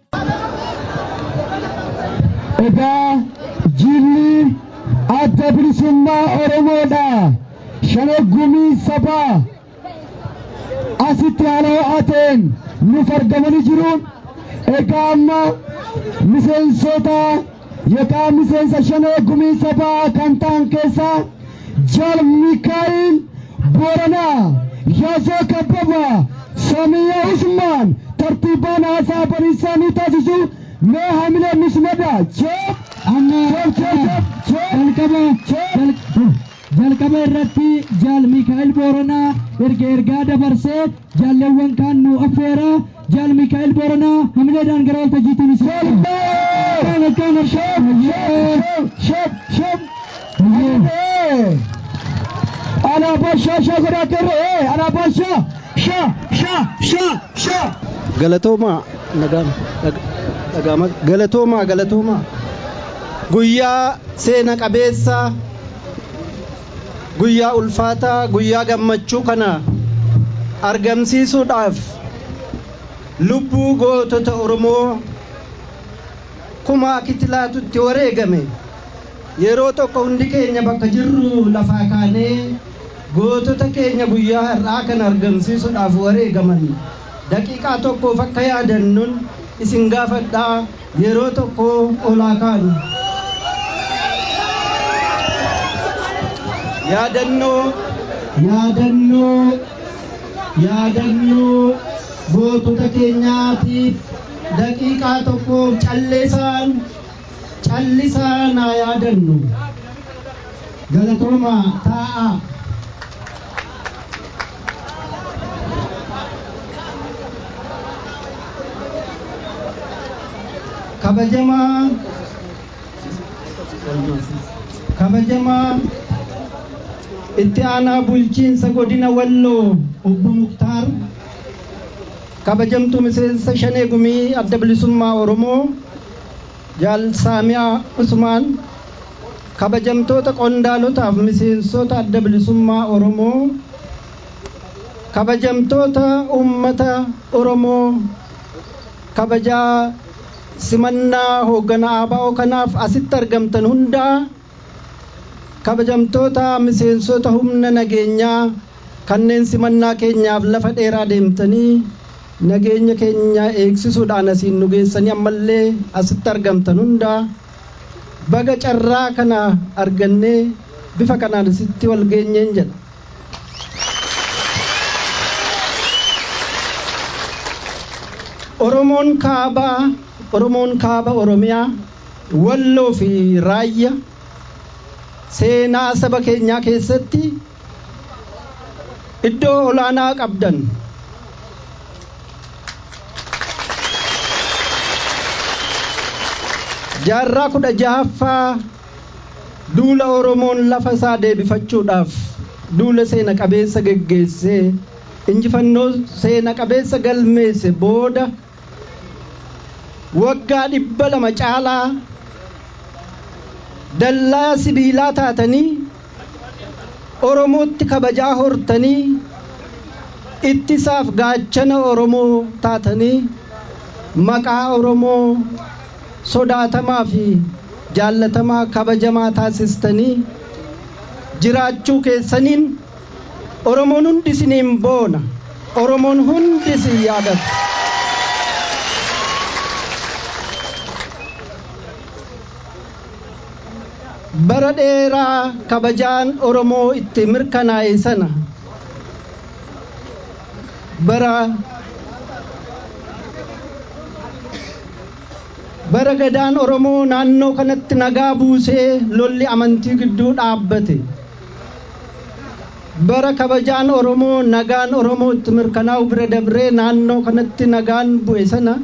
Speaker 5: Egaa jilli adda bilisummaa Oromoodha. Shanaggumii sabaa. asitti haala ho'ateen nuuf argamanii jiruun egaa amma miseensota yookaan miseensa shanee gumii sabaa kan ta'an keessaa jaal Mikaa'il Booranaa Yaasoo Kabbabaa Samiyaa Usmaan tartiibaan haasaa bariisaa ni taasisu mee hamilee mismada jeep jalqaba jalqaba irratti jaal Mikaa'il Booranaa erga ergaa dabarsee jaalleewwan kaan nu affeera jaal Mikaa'il Booranaa hamileedhaan gara waltajjiitiin isaan. Alaabaa shaa shaa godhateerre alaabaa shaa shaa shaa shaa shaa.
Speaker 11: galatoomaa dhagaama galatoomaa galatoomaa guyyaa seena qabeessa guyyaa ulfaataa guyyaa gammachuu kana argamsiisuudhaaf lubbuu gootota oromoo kuma kitilaatutti wareegame yeroo tokko hundi keenya bakka jirru lafaa kaanee gootota keenya guyyaa har'aa kana argamsiisuudhaaf wareegaman daqiiqaa tokkoof akka yaadannuun isin gaafadhaa yeroo tokko olaa kaanu. yaadannoo yaadannoo yaadannoo gootota keenyaatiif daqiiqaa tokkoof calleesaan callisaan haa yaadannu galatooma taa'a. kabajamaa kabajamaa itti aanaa bulchiinsa godina walloo obbo muktaar kabajamtuu miseensa shanee gumii adda bilisummaa oromoo jaal saamiyaa usmaan kabajamtoota qondaalotaaf miseensota adda bilisummaa oromoo kabajamtoota ummata oromoo kabajaa simannaa hoogganaa ABO kanaaf asitti argamtan hundaa kabajamtoota miseensota humna nageenyaa kanneen simannaa keenyaaf lafa dheeraa deemtanii nageenya keenya eegsisuudhaan asiin nu geessanii ammallee asitti argamtan hundaa baga carraa kana argannee bifa kanaan asitti wal geenyeen jedha. Oromoon kaabaa Oromoon kaaba Oromiyaa Walloo fi Raayya seenaa saba keenyaa keessatti iddoo olaanaa qabdan. Jaarraa kudha jahaffaa duula Oromoon lafa isaa deebifachuudhaaf duula seena qabeessa geggeessee injifannoo seena qabeessa galmeesse booda waggaa dhibba lama caalaa dallaa sibiilaa taatanii oromootti kabajaa hortanii ittisaaf gaachana oromoo taatanii maqaa oromoo sodaatamaa fi jaallatamaa kabajamaa taasistanii jiraachuu keessaniin oromoon hundi isiniin boona oromoon hundi si yaadata bara dheeraa kabajaan oromoo itti mirkanaa'e sana bara bara gadaan oromoo naannoo kanatti nagaa buusee lolli amantii gidduu dhaabbate bara kabajaan oromoo nagaan oromoo itti mirkanaa'u bira dabree naannoo kanatti nagaan bu'e sana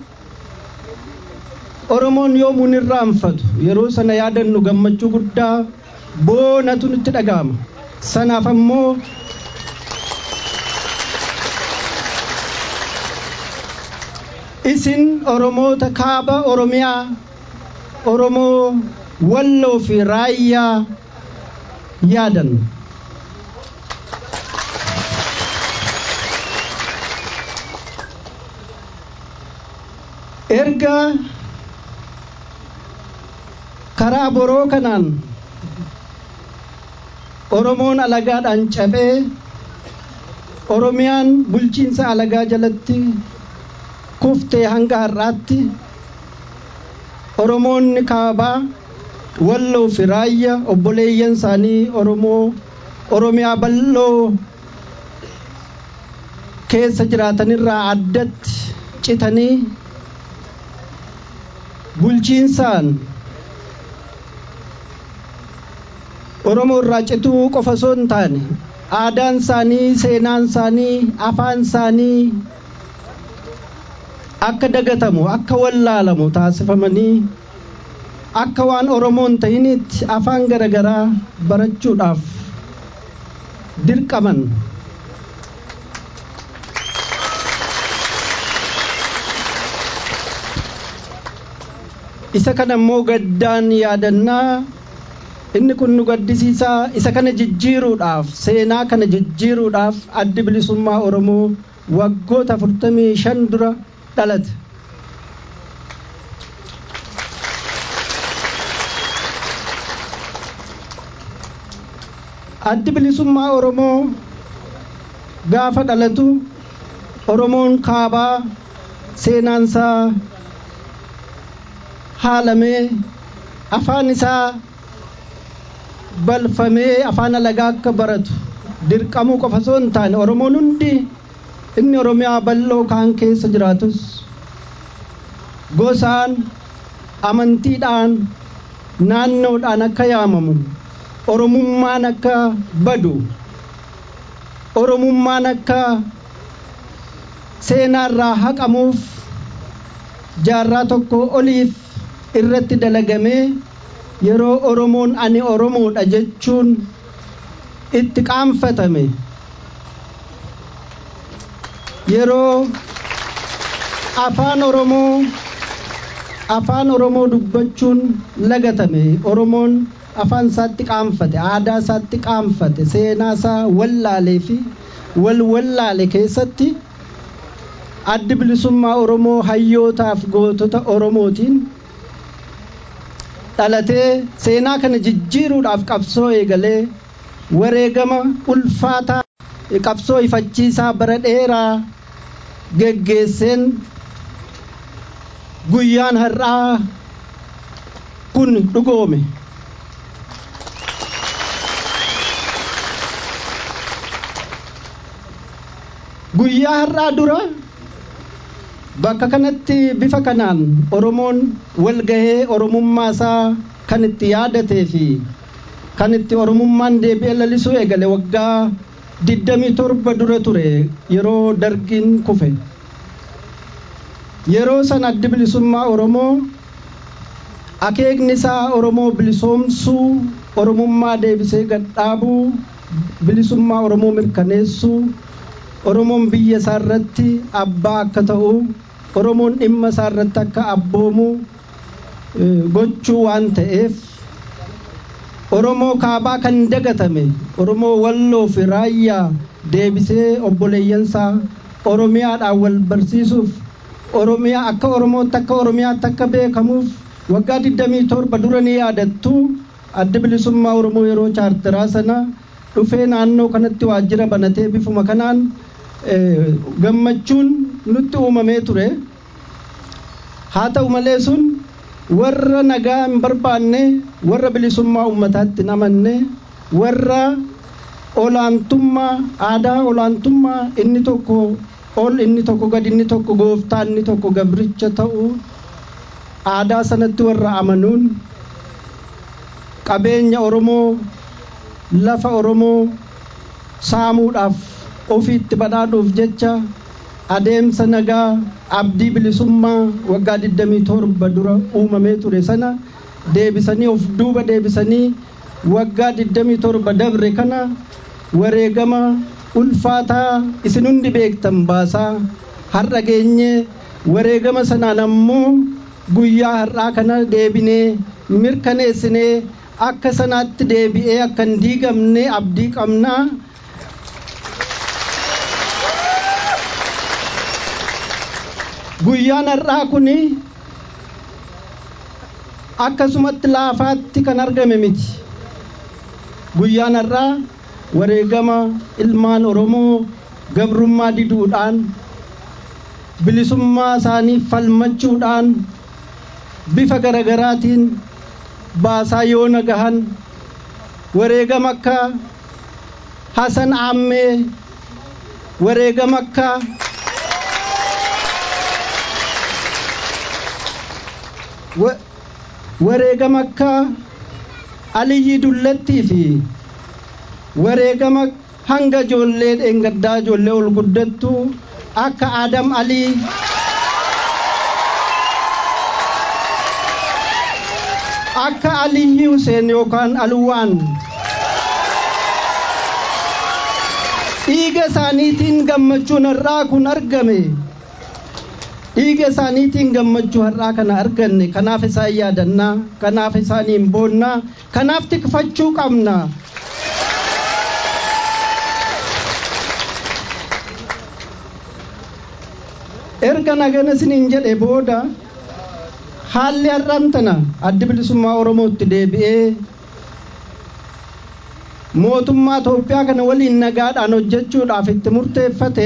Speaker 11: oromoon yoomuun irraanfatu yeroo sana yaadannu gammachuu guddaa boonatu nutti dhaga'ama sanaaf ammoo isin oromoota kaaba oromiyaa oromoo walloo fi raayyaa yaadan erga karaa boroo kanaan oromoon alagaadhaan cabee oromiyaan bulchiinsa alagaa jalatti kuftee hanga har'aatti oromoonni kaabaa walloo fi raayya obboleeyyan isaanii oromoo oromiyaa bal'oo keessa jiraatanirraa addatti citanii bulchiinsaan oromoo irraa cituu qofa osoo hin taane aadaan isaanii seenaan isaanii afaan isaanii akka dagatamu akka wallaalamu taasifamanii akka waan oromoon ta'initti afaan garagaraa barachuudhaaf dirqaman isa kana immoo gaddaan yaadannaa inni kun nu gaddisiisaa isa kana jijjiiruudhaaf seenaa kana jijjiiruudhaaf addi bilisummaa oromoo waggoota 45 dura dhalate addi bilisummaa oromoo gaafa dhalatu oromoon kaabaa seenaansaa haalamee afaan isaa balfamee afaan alagaa akka baratu dirqamuu qofa osoo hin taane oromoon hundi inni oromiyaa bal'oo kaan keessa jiraatus gosaan amantiidhaan naannoodhaan akka yaamamu oromummaan akka badu oromummaan akka seenaarraa haqamuuf jaarraa tokko oliif irratti dalagamee yeroo oromoon ani oromoodha jechuun itti qaanfatame yeroo afaan oromoo afaan oromoo dubbachuun lagatame oromoon afaan isaatti qaanfate aadaa isaatti qaanfate seenaa isaa wallaalee fi wal wallaale keessatti addi bilisummaa oromoo hayyootaaf gootota oromootiin dhalatee seenaa kana jijjiiruudhaaf qabsoo eegalee wareegama ulfaataa qabsoo ifachiisaa bara dheeraa geggeesseen guyyaan har'aa kun dhugoome. guyyaa har'aa dura bakka kanatti bifa kanaan oromoon walgahee oromummaa isaa kan itti yaadatee fi kan itti oromummaan deebi'ee lalisuu eegale waggaa digdamii torba dura ture yeroo dargiin kufe yeroo san addi bilisummaa oromoo akeekni isaa oromoo bilisoomsuu oromummaa deebisee gadhaabuu bilisummaa oromoo mirkaneessuu oromoon biyya isaa irratti abbaa akka ta'u oromoon dhimma isaa irratti akka abboomu gochuu waan ta'eef oromoo kaabaa kan dagatame oromoo walloo fi raayyaa deebisee obboleeyyansaa oromiyaadhaan wal barsiisuuf oromiyaa akka oromootti akka oromiyaatti akka beekamuuf waggaa 27 dura ni yaadattu addi bilisummaa oromoo yeroo chaartaraa sana dhufee naannoo kanatti waajjira banatee bifuma kanaan gammachuun nutti uumamee ture haa ta'u malee sun warra nagaa hin barbaanne warra bilisummaa uummataatti hin amanne warra olaantummaa aadaa olaantummaa inni tokko ol inni tokko gad inni tokko gooftaa inni tokko gabricha ta'uu aadaa sanatti warra amanuun qabeenya oromoo lafa oromoo saamuudhaaf ofiitti badhaadhuuf jecha adeemsa nagaa abdii bilisummaa waggaa 27 dura uumamee ture sana deebisanii of duuba deebisanii waggaa 27 dabre kana wareegama ulfaataa isin hundi beektan baasaa har'a geenye wareegama sanaan ammoo guyyaa har'aa kana deebinee mirkaneessinee akka sanaatti deebi'ee akka hin diigamne abdii qabnaa. guyyaan har'aa kun akkasumatti laafaatti kan argame miti guyyaan har'aa wareegama ilmaan oromoo gabrummaa diduudhaan bilisummaa isaanii falmachuudhaan bifa garagaraatiin baasaa yoo nagahan wareegama akka hasan aammee wareegama akka wareegama akka aliyyi dullattii fi wareegama hanga ijoollee dheengaddaa ijoollee ol guddattu akka adam alii akka aliyyi huseen yookaan alwaan dhiiga isaaniitiin gammachuun har'aa kun argame dhiiga isaaniitiin gammachuu har'aa kana arganne kanaaf isaan yaadannaa kanaaf isaaniin boonnaa kanaaf tikfachuu qabna erga nagana isiniin jedhe booda haalli har'aan tana addi bilisummaa oromootti deebi'ee mootummaa Itoophiyaa kana waliin nagaadhaan hojjechuudhaaf itti murteeffate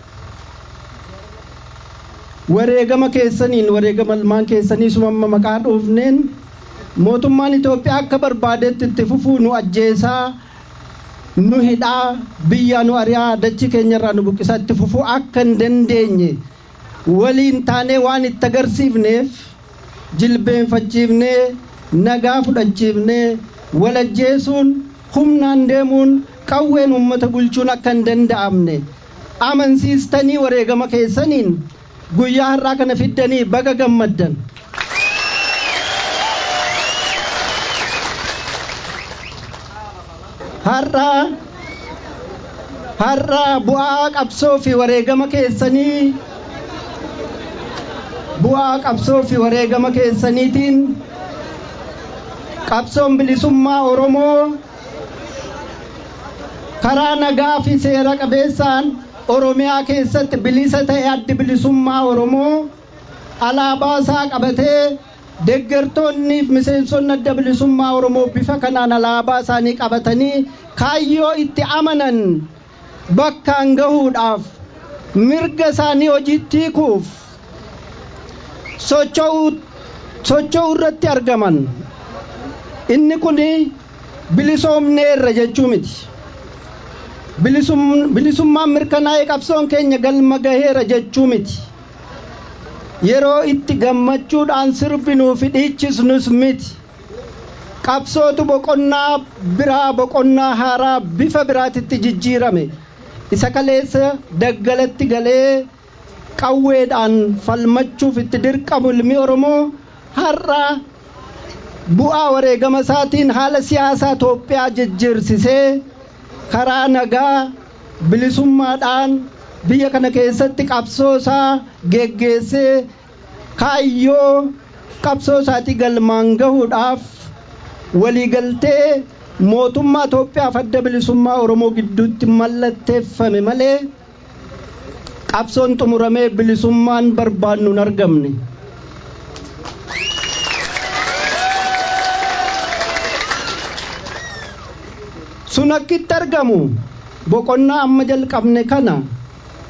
Speaker 11: wareegama keessaniin wareegama ilmaan keessanii sumamma maqaa dhoofneen mootummaan Itoophiyaa akka barbaadetti itti fufuu nu ajjeesaa nu hidhaa biyya nu ari'aa dachii keenyarraa nu buqqisaa itti fufuu akka hin dandeenye waliin taanee waan itti agarsiifneef jilbeenfachiifnee nagaa fudhachiifnee walajjeesuun humnaan deemuun qawween uummata bulchuun akka hin danda'amne amansiistanii wareegama keessaniin guyyaa har'aa kana fiddanii baga gammaddan. Har'aa har'aa bu'aa qabsoo fi wareegama keessanii bu'aa qabsoo fi wareegama keessaniitiin qabsoon bilisummaa Oromoo karaa nagaa fi seera qabeessaan Oromiyaa keessatti bilisa ta'e addi bilisummaa Oromoo alaabaa isaa qabatee deeggartoonni fi miseensonni adda bilisummaa Oromoo bifa kanaan alaabaa isaanii qabatanii kaayyoo itti amanan bakkaan gahuudhaaf mirga isaanii hojiitti hiikuuf socho'uu irratti argaman inni kun bilisoomneerra jechuu miti. bilisummaan mirkanaa'ee qabsoon keenya galma gaheera jechuu miti yeroo itti gammachuudhaan sirbinuu fi dhiichisnus miti qabsootu boqonnaa biraa boqonnaa haaraa bifa biraatitti jijjiirame isa kaleessa daggalatti galee qawweedhaan falmachuuf itti dirqamu ilmi oromoo har'a bu'aa wareegama isaatiin haala siyaasaa Itoophiyaa jijjiirsisee karaa nagaa bilisummaadhaan biyya kana keessatti qabsoo isaa geggeessee kaayyoo qabsoo isaatii galmaan gahuudhaaf waliigaltee mootummaa Itoophiyaaf adda bilisummaa Oromoo gidduutti mallatteeffame malee qabsoon xumuramee bilisummaan barbaannu hin argamne. sun akkitti argamu boqonnaa amma jalqabne kana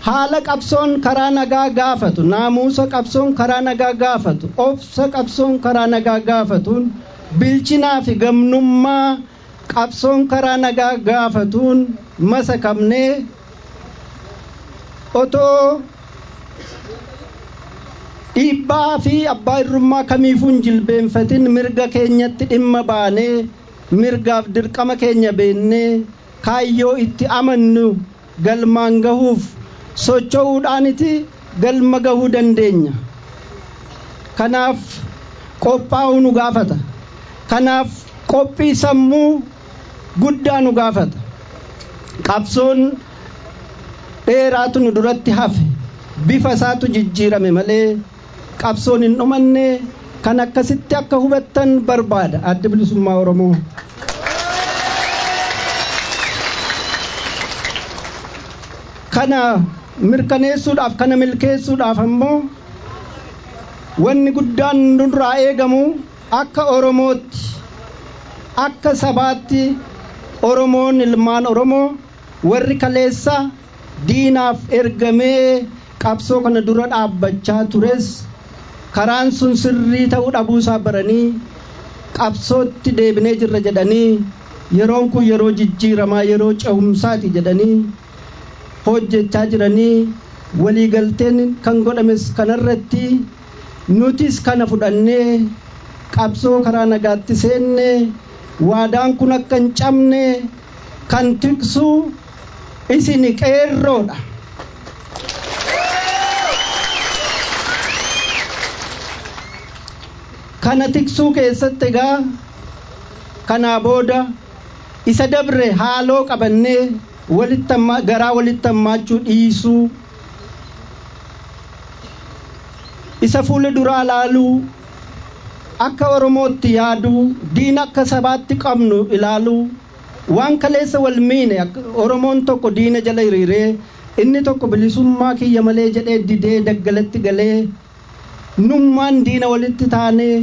Speaker 11: haala qabsoon karaa nagaa gaafatu naamusa qabsoon karaa nagaa gaafatu obsa qabsoon karaa nagaa gaafatuun bilchinaa fi gamnummaa qabsoon karaa nagaa gaafatuun masakamnee otoo dhiibbaa fi abbaa irrummaa kamiifuu hin jilbeenfatin mirga keenyatti dhimma baanee mirgaaf dirqama keenya beennee kaayyoo itti amannu galmaan gahuuf socho'uudhaaniti galma gahuu dandeenya kanaaf qophaa'uu nu gaafata kanaaf qophii sammuu guddaa nu gaafata qabsoon dheeraatu nu duratti hafe bifa isaatu jijjiirame malee qabsoon hin dhumanne kan akkasitti akka hubattan barbaada adda bilisummaa oromoo. kana mirkaneessuudhaaf kana milkeessuudhaaf ammoo wanni guddaan nurraa eegamu akka oromootti akka sabaatti oromoon ilmaan oromoo warri kaleessa diinaaf ergamee qabsoo kana dura dhaabbachaa tures karaan sun sirrii ta'uu dhabuusaa baranii qabsootti deebinee jirra jedhanii yeroon kun yeroo jijjiiramaa yeroo cehumsaati jedhanii hojjechaa jiranii waliigalteen kan godhames kanarratti nutis kana fudhannee qabsoo karaa nagaatti seenne waadaan kun akka hin cabne kan tiksu isin qeerroodha. kana tiksuu keessatti egaa kanaa booda isa dabre haaloo qabannee walitti garaa walitti hammaachuu dhiisuu isa fuula duraa laaluu akka oromootti yaaduu diina akka sabaatti qabnu ilaaluu waan kaleessa wal miine oromoon tokko diina jala hiriiree inni tokko bilisummaa kiyya malee jedhee didee daggalatti galee nummaan diina walitti taanee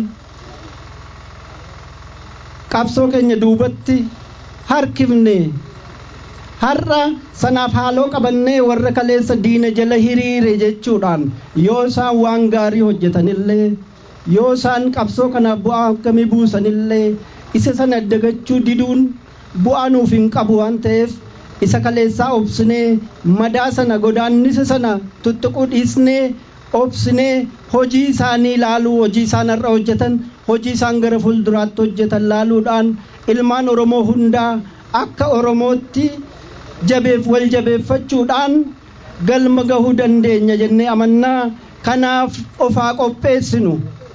Speaker 11: qabsoo keenya duubatti harkifne har'a sanaaf haaloo qabannee warra kaleessa diina jala hiriire jechuudhaan yoo isaan waan gaarii hojjetanillee yoo isaan qabsoo kanaaf bu'aa akkamii buusanillee isa sana dagachuu diduun bu'aa nuuf hin qabu waan ta'eef isa kaleessaa obsinee madaa sana godaannisa sana tuttuquu dhiisnee obsinee hojii isaanii laaluu hojii isaan har'a hojjetan hojii isaan gara fuulduraatti hojjetan laaluudhaan ilmaan oromoo hundaa akka oromootti jabeef wal jabeeffachuudhaan galma gahuu dandeenya jennee amannaa kanaaf ofaa qopheessinu.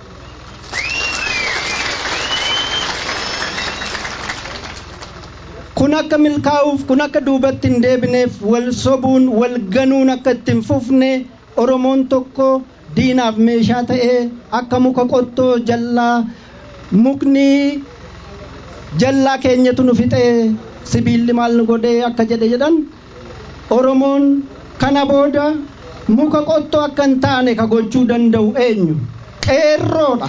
Speaker 11: kun akka milkaa'uuf kun akka duubatti hin deebineef wal sobuun wal ganuun akka itti hin fufne oromoon tokko diinaaf meeshaa ta'ee akka muka qottoo jallaa mukni jallaa keenyatu nu fixee sibiilli maal nu godhee akka jedhe jedhan oromoon kana booda muka qottoo akka hin taane ka gochuu danda'u eenyu qeerroodha.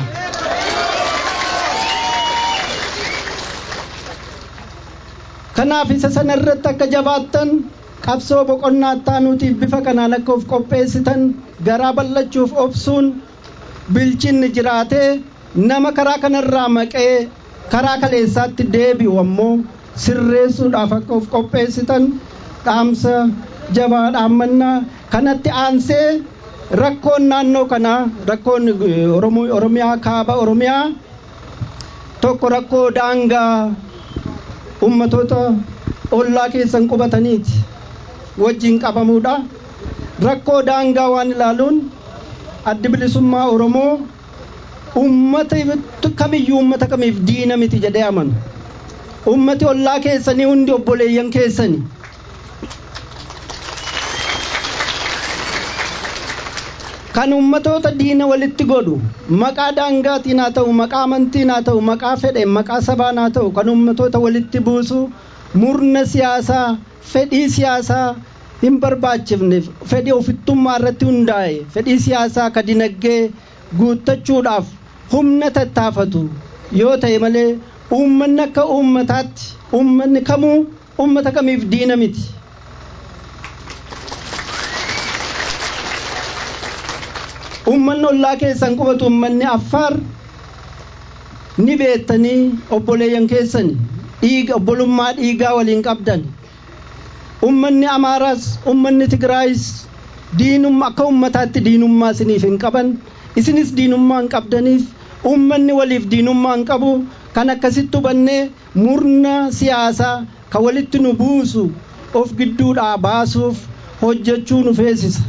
Speaker 11: kanaaf isa sana irratti akka jabaattan qabsoo boqonnaa taanuutiif bifa kanaan akka of qopheessitan garaa bal'achuuf obsuun bilchinni jiraatee nama karaa kanarraa maqee karaa kaleessaatti deebi'u ammoo sirreessuudhaaf akka of qopheessitan dhaamsa jabaa dhaammannaa kanatti aansee rakkoon naannoo kanaa rakkoon oromiyaa kaaba oromiyaa tokko rakkoo daangaa ummatoota ollaa keessan qubataniiti wajjin qabamuudha rakkoo daangaa waan ilaaluun addi bilisummaa oromoo ummata kamiyyuu ummata kamiif diina miti jedhee amanu ummati ollaa keessanii hundi obboleeyyan keessani kan ummatoota diina walitti godhu maqaa daangaatiin haa ta'u maqaa amantiin haa ta'u maqaa fedheen maqaa sabaan haa ta'u kan ummatoota walitti buusu murna siyaasaa fedhii siyaasaa hin barbaachifne fedhii ofittummaa irratti hundaa'e fedhii siyaasaa ka dinaggee guuttachuudhaaf humna tattaafatu yoo ta'e malee uummanni akka uummataatti uummanni kamuu uummata kamiif diina miti. ummanni ollaa keessan qubatu ummanni affaar ni beettanii obboleeyyan keessan dhiiga obbolummaa dhiigaa waliin qabdan ummanni amaaraas ummanni tigraayis diinummaa akka ummataatti diinummaa isiniif hin qaban isinis diinummaa hin qabdaniif ummanni waliif diinummaa hin qabu kan akkasitti hubannee murna siyaasaa kan walitti nu buusu of gidduudhaa baasuuf hojjechuu nu feesisa.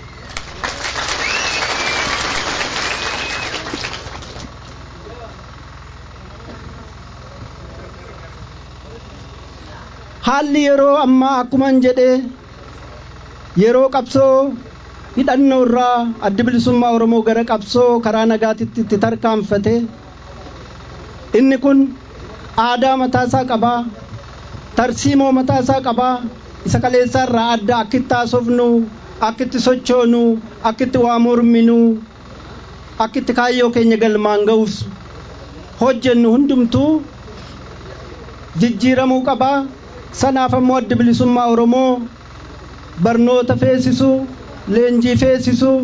Speaker 11: haalli yeroo ammaa akkuman jedhee yeroo qabsoo hidhannoo irraa addi bilisummaa oromoo gara qabsoo karaa nagaatitti itti tarkaanfate inni kun aadaa mataasaa qabaa tarsiimoo mataasaa qabaa isa kaleessaa irraa adda akka itti haasofnu akka itti sochoonu akka itti waa morminu akka itti kaayyoo keenya galmaan ga'uuf hojjennu hundumtuu jijjiiramuu qabaa sanaaf ammoo addi bilisummaa oromoo barnoota feesisuu leenjii feesisuu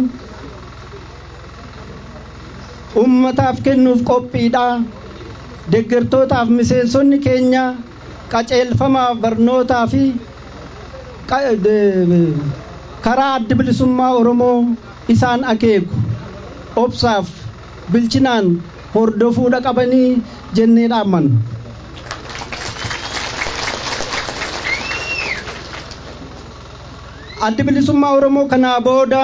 Speaker 11: ummataaf kennuuf qophiidha deeggartootaaf miseensonni keenya qaceelfamaaf barnootaa fi karaa addi bilisummaa oromoo isaan akeeku obsaaf bilchinaan hordofuudha qabanii jennee dhaammanna. addi bilisummaa oromoo kanaa booda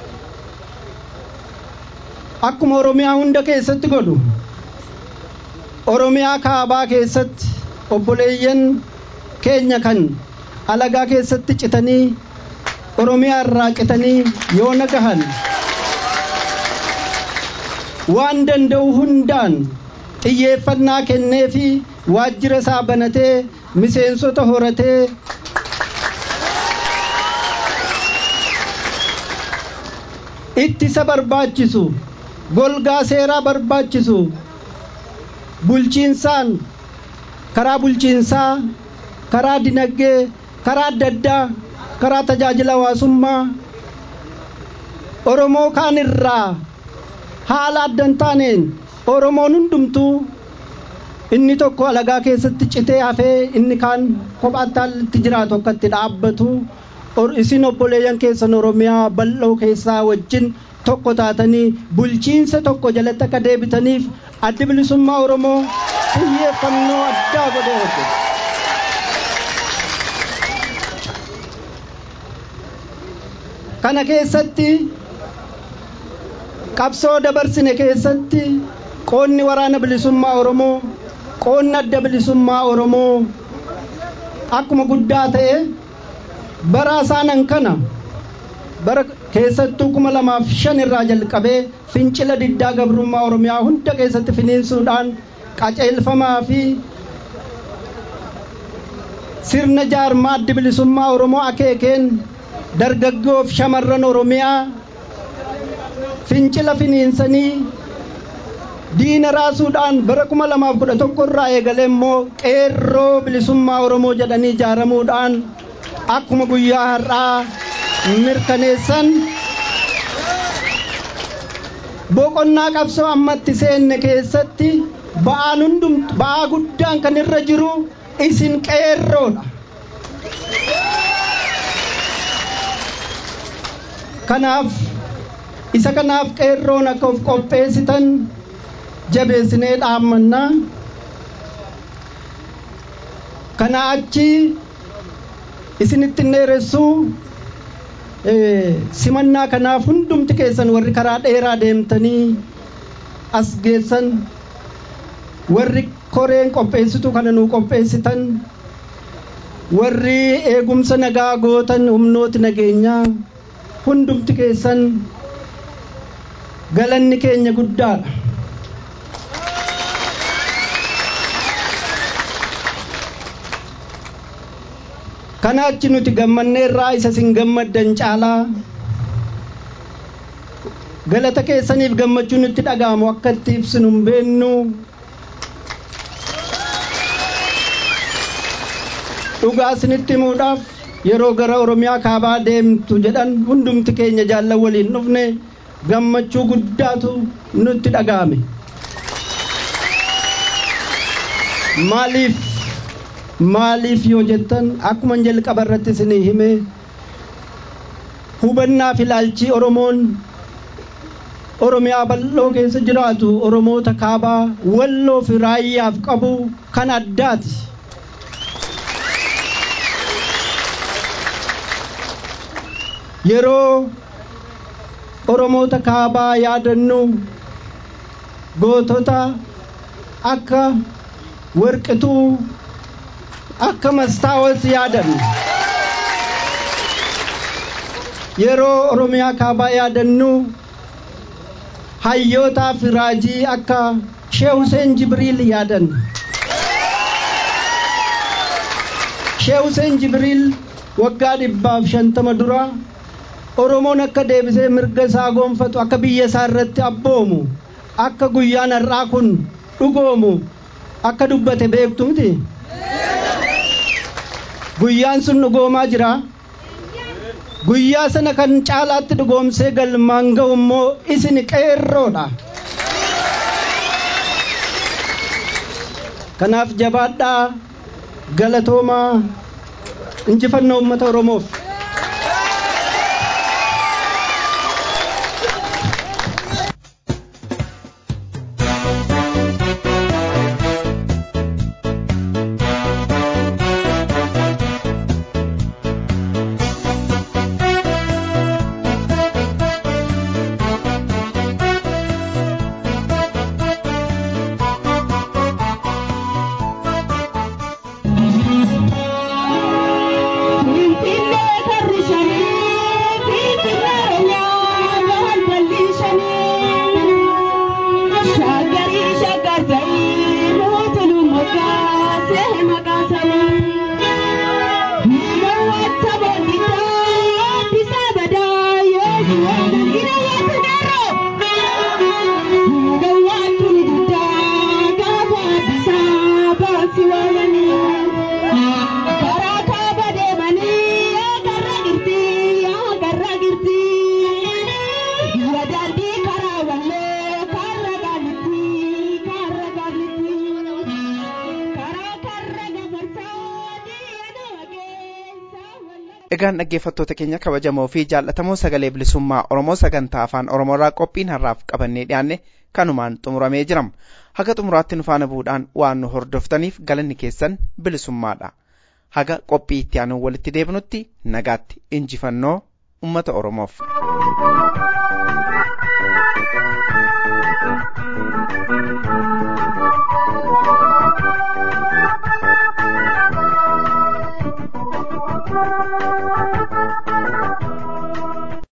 Speaker 11: akkuma oromiyaa hunda keessatti godhu oromiyaa kaabaa keessatti obboleeyyan keenya kan alagaa keessatti citanii oromiyaa irraa citanii yoo nagahan waan danda'u hundaan xiyyeeffannaa kennee fi waajjira isaa banatee miseensota horatee ittisa barbaachisu golgaa seeraa barbaachisu bulchiinsaan karaa bulchiinsaa karaa dinagdee karaa adda addaa karaa tajaajila hawaasummaa oromoo kaan irraa haala adda hin taaneen oromoon hundumtuu inni tokko alagaa keessatti citee hafee inni kaan kophaatti jiraatu akka itti dhaabbatu isin obboleeyyan keessan oromiyaa bal'oo keessaa wajjin tokko taatanii bulchiinsa tokko jalatti akka deebitaniif addi bilisummaa oromoo xiyyeeffannoo addaa godhee hojjeta. kana keessatti qabsoo dabarsine keessatti qoonni waraana bilisummaa oromoo qoonni adda bilisummaa oromoo akkuma guddaa ta'e bara isaanan kana bara keessattuu kuma lamaaf shan irraa jalqabee fincila diddaa gabrummaa oromiyaa hunda keessatti finiinsuudhaan qaceelfamaa fi sirna jaarmaa addi bilisummaa oromoo akeekeen dargaggoof shamarran oromiyaa fincila finiinsanii diina raasuudhaan bara kuma lamaaf kudha tokko irraa eegalee immoo qeerroo bilisummaa oromoo jedhanii ijaaramuudhaan akkuma guyyaa har'aa mirkaneessan boqonnaa qabsoo ammatti seenne keessatti ba'aan hundum ba'aa guddaan kan irra jiru isin qeerroodha. kanaaf isa kanaaf qeerroon akka of qopheessitan jabeessinee dhaammannaa kana achi isinitti dheeressuu simannaa kanaaf hundumti keessan warri karaa dheeraa deemtanii as geessan warri koreen qopheessitu kana nuu qopheessitan warri eegumsa nagaa gootan humnooti nageenyaa hundumti keessan galanni keenya guddaadha. kanaachi nuti gammanneerraa isa sin gammaddan caalaa galata keessaniif gammachuu nutti dhaga'amu akka itti ibsinu hin beennu dhugaa isinitti himuudhaaf yeroo gara oromiyaa kaabaa deemtu jedhan hundumti keenya jaallan waliin dhufne gammachuu guddaatu nutti dhaga'ame. Maaliif maaliif yoo jettan akkuma jalqaba irratti isinii hime hubannaa fi ilaalchi Oromoon Oromiyaa bal'oo keessa jiraatu Oromoota kaabaa walloo fi raayyaaf qabu kan addaati. Yeroo Oromoota kaabaa yaadannu gootota akka warqituu akka mastaawot yaadannu. Yeroo Oromiyaa kaabaa yaadannu hayyootaa fi raajii akka Shee Hussein Jibriil yaadanna. Shee Hussein Jibriil waggaa dhibbaaf shantama dura Oromoon akka deebisee mirga isaa goonfatu akka biyya isaa irratti abboomu akka guyyaan har'aa kun dhugoomu akka dubbate beektu miti. Guyyaan sun dhugoomaa jira. Guyyaa sana kan caalaatti dhugoomsee galmaan ga'u immoo isin qeerroodha. Kanaaf jabaadhaa galatoomaa injifannoo uummata Oromoof.
Speaker 2: Egaan dhaggeeffattoota keenya kabajamoo fi jaallatamoo sagalee bilisummaa Oromoo sagantaa afaan Oromoorraa qophiin har'aaf qabannee dhiyaanne kanumaan xumuramee jirama. Haga xumuraatti nu faana bu'uudhaan waan nu hordoftaniif galanni keessan bilisummaadha. Haga qophii itti aanuun walitti deebinutti nagaatti injifannoo uummata Oromoof.
Speaker 12: Thank you.